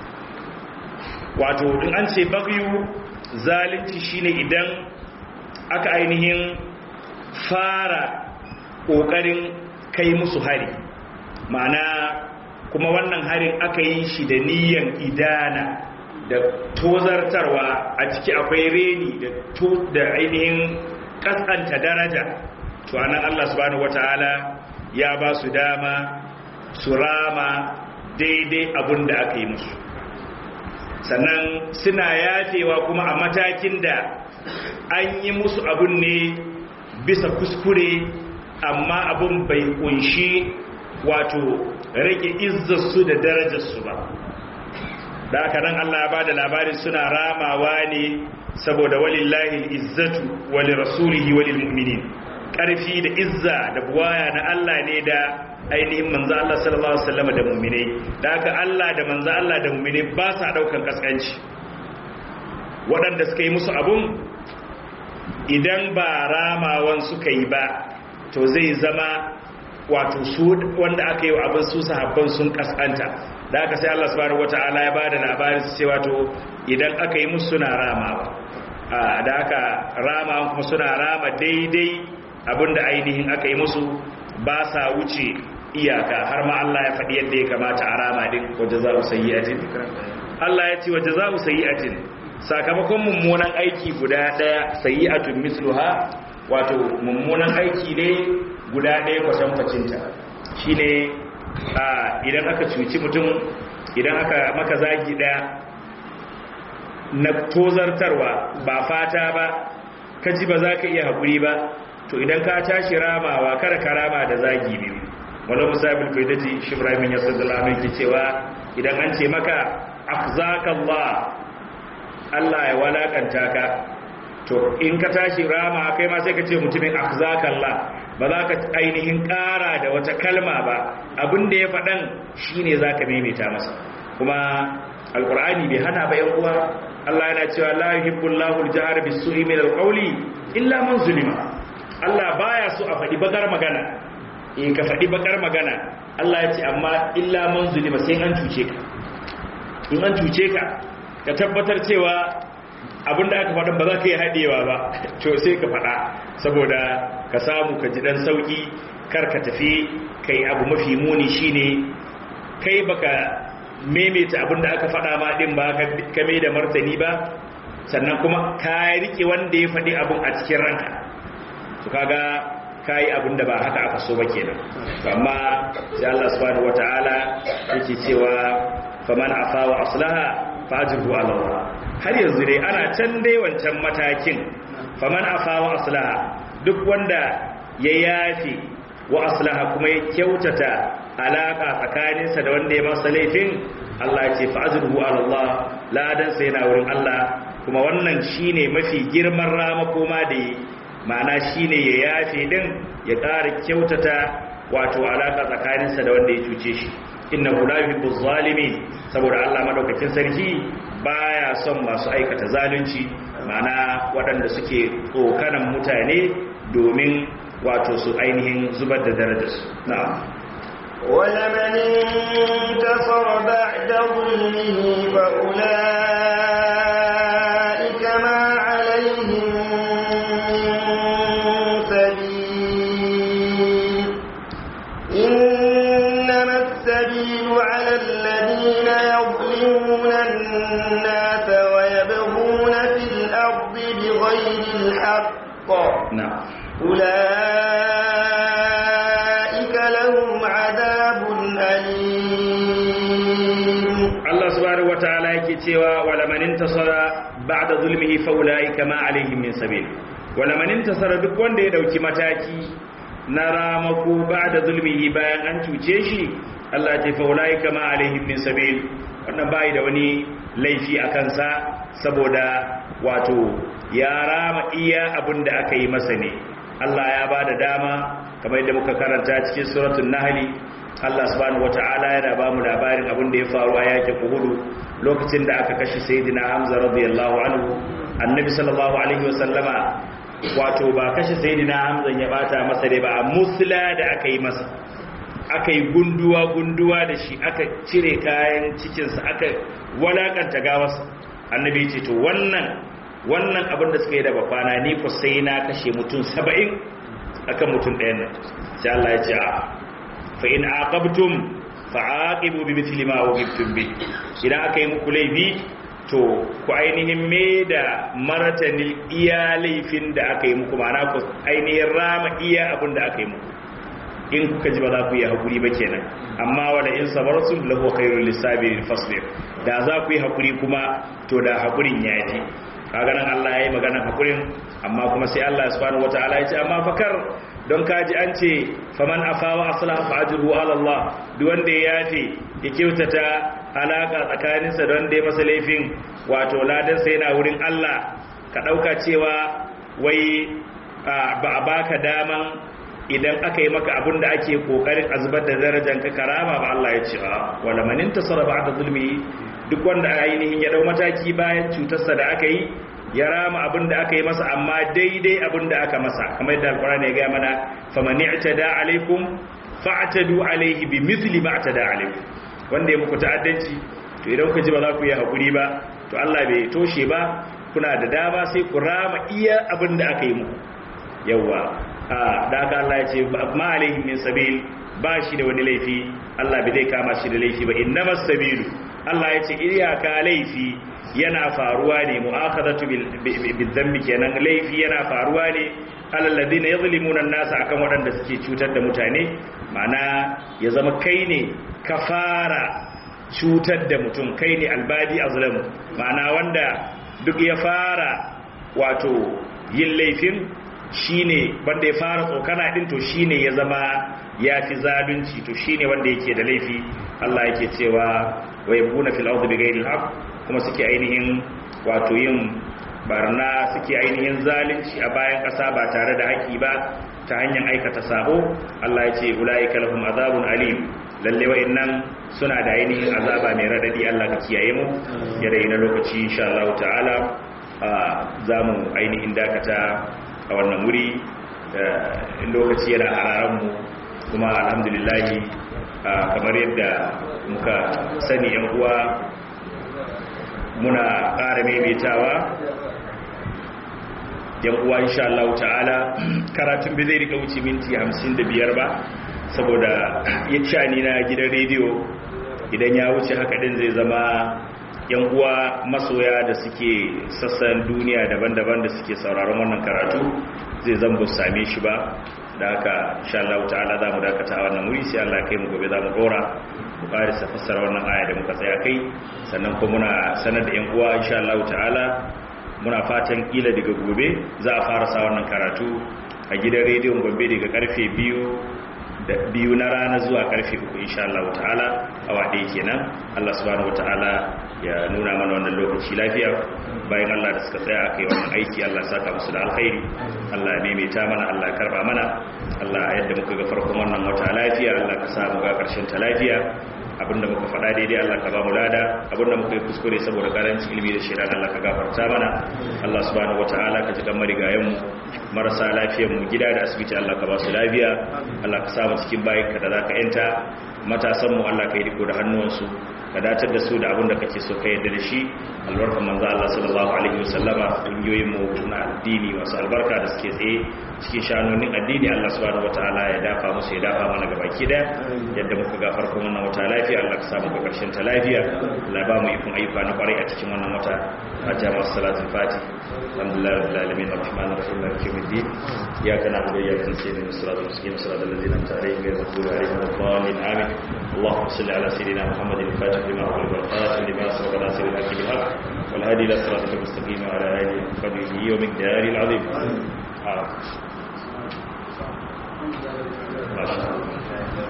wato in an ce bagyu zalunci shine idan aka ainihin fara kokarin kai musu hari ma'ana kuma wannan harin aka yi shi da niyan idana da tozartarwa a ciki akwai reni da ainihin kaskanta daraja to anan Allah subhanahu wataala ya ba su dama su rama daidai abin da aka yi musu sannan suna yafewa kuma a matakin da an yi musu abun ne bisa kuskure amma abun bai kunshi wato rage izzarsu da darajarsu ba da aka nan Allah ya bada labarin suna ramawa ne saboda walillahi izzatu wali rasulihi walil mu'minin karfi da izza da buwaya na Allah ne da ainihin manzo Allah sallallahu alaihi wasallam da mu'minai da aka Allah da manzo Allah da mu'minai ba sa daukan kaskanci waɗanda suka yi musu abun idan ba ramawan suka yi ba to zai zama wato su wanda aka yi wa abin su sahabban sun kaskanta da aka sai Allah subhanahu wata'ala ya bada labarin su cewa to idan aka yi musu suna ramawa da aka rama kuma suna rama daidai abinda ainihin aka yi musu ba sa wuce iyaka har ma Allah ya faɗi yadda ya kamata a rama din waje za sayyi'atin Allah ya ce waje za sayyi'atin sakamakon mummunan aiki guda ɗaya sayyi'atun misluha wato mummunan aiki ne guda ɗaya kwatankwacinta shi ne idan aka cuci mutum idan aka maka zagi ɗaya na tozartarwa ba fata ba ka ji ba za ka iya haƙuri ba to idan ka tashi ramawa kada ka rama da zagi biyu wani musabin kai daji shibramin ya sun zala mai cewa idan an ce maka akzakallah Allah ya walakanta ka to in ka tashi rama kai ma sai ka ce mutumin akzakallah ba za ka ainihin ƙara da wata kalma ba abin da ya faɗan shine za ka maimaita masa kuma alkur'ani bai hana ba yan uwa Allah yana cewa la yuhibbullahu al-jahra bis-su'i min al-qawli illa man zulima Allah baya so a faɗi bakar magana in ka faɗi bakar magana Allah ya ce amma illa man zulima sai an cuce ka in an cuce ka ka tabbatar cewa abinda aka faɗin ba za ka yi haɗewa ba to sai ka faɗa saboda ka samu ka ji ɗan sauƙi kar ka tafi kai abu mafi muni shine kai baka maimaita abinda aka faɗa ma ɗin ba ka mai da martani ba sannan kuma ka riƙe wanda ya faɗi abin a cikin ranka to kaga ka yi abinda ba haka aka so ba kenan amma sai Allah subhanahu wataala yake cewa faman afa wa aslaha fajiru ala Allah har yanzu dai ana can dai wancan matakin faman afa wa aslaha duk wanda ya yafi wa aslaha kuma ya kyautata alaka tsakaninsa da wanda ya masa laifin Allah ya ce fajiru ala Allah ladan sai yana wurin Allah kuma wannan shine mafi girman ramako ma da yi ma'ana shine ya yafe din ya ƙara kyautata wato alaka tsakaninsa da wanda ya cuce shi innahu la yuhibbu zalimin saboda Allah madaukakin sarki baya son masu aikata zalunci ma'ana waɗanda suke tsokanan mutane domin wato su ainihin zubar da darajarsu na'am ولمن انتصر بعد ظلمه فأولئك ما عليهم من سبيل إنما السبيل على الذين يظلمون الناس ويبغون في الأرض بغير الحق na'am أولئك لهم عذاب أليم Allah subhanahu wataala yake cewa wala man intasara ba'da zulmihi fa ulaika ma alaihim min sabil wala man intasara duk wanda ya dauki mataki na ramako ba'da zulmihi bayan an cuce shi Allah ya ce fa ulaika ma alaihim min sabil wannan bai da wani laifi a kansa saboda wato ya rama iya abin da aka yi masa ne Allah ya ba da dama kamar yadda muka karanta cikin suratul nahli Allah subhanahu wata'ala yana ba mu labarin abin da ya faru a yakin Uhud lokacin da aka kashe Sayyidina Hamza radiyallahu anhu Annabi sallallahu alaihi wasallama wato ba kashe Sayyidina Hamza ya bata masa dai ba a musla da aka yi masa aka yi gunduwa gunduwa da shi aka cire kayan cikinsa aka walakanta gawarsa Annabi ya ce to wannan wannan abin da suka yi da bafana ni ko sai na kashe mutum 70 akan mutum ɗayan nan sai Allah ya ce a fa in aqabtum fa'aqibu bi mithli ma uqibtum bi idan aka yi muku laifi to ku ainihin me da maratanin iya laifin da aka yi muku ma'ana ku ainihin rama iya abin da aka yi muku in kuka ji ba za ku yi hakuri ba kenan amma wala in sabartum lahu khairul lisabirin fasbir da za ku yi hakuri kuma to da hakurin ya ji kaga nan Allah ya yi maganar hakurin amma kuma sai Allah subhanahu wataala ya ce amma fakar don kaji an ce faman afawa aslaha fa ajruhu ala Allah duk wanda ya yafe ya kyautata alaka tsakaninsa don da ya masa laifin wato ladan sai yana wurin Allah ka dauka cewa wai ba a baka daman idan aka yi maka abin da ake kokarin a zubar da darajar ka karama ba Allah ya ce wala man intasara ba'da zulmi duk wanda ainihin ya dau mataki bayan cutarsa da aka yi ya rama abin da aka yi masa amma daidai abin da aka masa kamar yadda alkurani ya gaya mana faman i'tada alaikum fa'tadu alaihi bi mithli ma i'tada alaikum wanda ya muku ta'addanci to idan ku ji ba za ku yi hakuri ba to Allah bai toshe ba kuna da dama sai ku rama iya abin da aka yi muku yawa a da haka Allah ya ce ma alaihi min sabil ba shi da wani laifi Allah bai zai kama shi da laifi ba innamas sabilu Allah ya ce iyaka laifi yana faruwa ne mu'akhadatu bil dhanbi kenan laifi yana faruwa ne alal ladina yuzlimuna an-nas akan waɗanda suke cutar da mutane ma'ana ya zama kai ne ka fara cutar da mutum kai ne albadi azlamu ma'ana wanda duk ya fara wato yin laifin shine wanda ya fara tsokana din to shine ya zama ya fi zalunci to shine wanda yake da laifi Allah yake cewa wa yabuna fil ardi bighairi al kuma suke ainihin wato yin barna suke ainihin zalunci a bayan ƙasa ba tare da haƙi ba ta hanyar aikata sabo Allah ya ce ulaika lahum azabun alim lalle wa'annan suna da ainihin azaba mai radadi Allah ka kiyaye mu ya dai na lokaci insha Allah ta'ala za mu ainihin dakata a wannan wuri lokaci yana hararan mu kuma alhamdulillah kamar yadda muka sani yan uwa muna ƙara maimaitawa yan uwa insha Allah ta'ala karatun bai zai rika wuce minti 55 ba saboda ya shani na gidan rediyo idan ya wuce haka din zai zama yan uwa masoya da suke sassan duniya daban-daban da suke sauraron wannan karatu zai zan bu same shi ba da haka insha Allah ta'ala za mu dakata a wannan wuri sai Allah kai mu gobe za mu dora mu karisa fassara wannan aya da muka tsaya kai sannan kuma muna sanar da yan uwa insha Allah ta'ala muna fatan kila daga gobe za a fara sa wannan karatu a gidan rediyon Gombe daga karfe biyu biyu na rana zuwa karfe uku insha Allah ta'ala awa ɗaya kenan Allah subhanahu wata'ala ya nuna mana wannan lokaci lafiya bayan Allah da suka tsaya aka yi wannan aiki Allah ya saka musu da alkhairi Allah ya maimaita mana Allah ya karba mana Allah yadda muka ga farkon wannan wata lafiya Allah ka sa mu ga karshen ta lafiya abinda muka faɗa daidai Allah ka ba mu lada abinda muka yi kuskure saboda karancin ilimi da shirin Allah ka gafarta mana Allah subhanahu wataala ka ji kan marigayen mu marasa lafiyar mu gida da asibiti Allah ka ba su lafiya Allah ka sa mu cikin bayin ka da zaka yanta matasan mu Allah ka yi riko da hannuwansu ka datar da su da abin da kake so ka yadda da shi albarkan manzo Allah sallallahu alaihi wasallama kungiyoyin mu na addini masu albarka da suke tsaye cikin shanonin addini Allah subhanahu wataala ya dafa musu ya dafa mana gaba ki da yadda muka ga farkon wannan wata lafiya Allah ka samu ga karshen ta lafiya Allah ba mu ikon ayyuka na kwarai a cikin wannan wata fatiha wa salatul fati alhamdulillah rabbil alamin arrahmanir rahim maliki yawmiddin iyyaka na'budu wa iyyaka nasta'in siratal mustaqim siratal ladzina an'amta alaihim ghayril maghdubi alaihim waladdallin amin اللهم صل على سيدنا محمد الفاتح لما أغلق والخاتم لما سبق ناصر الحق بالحق والهادي إلى صراطك المستقيم وعلى آله وصحبه ومقداره العظيم آه. ما شاء الله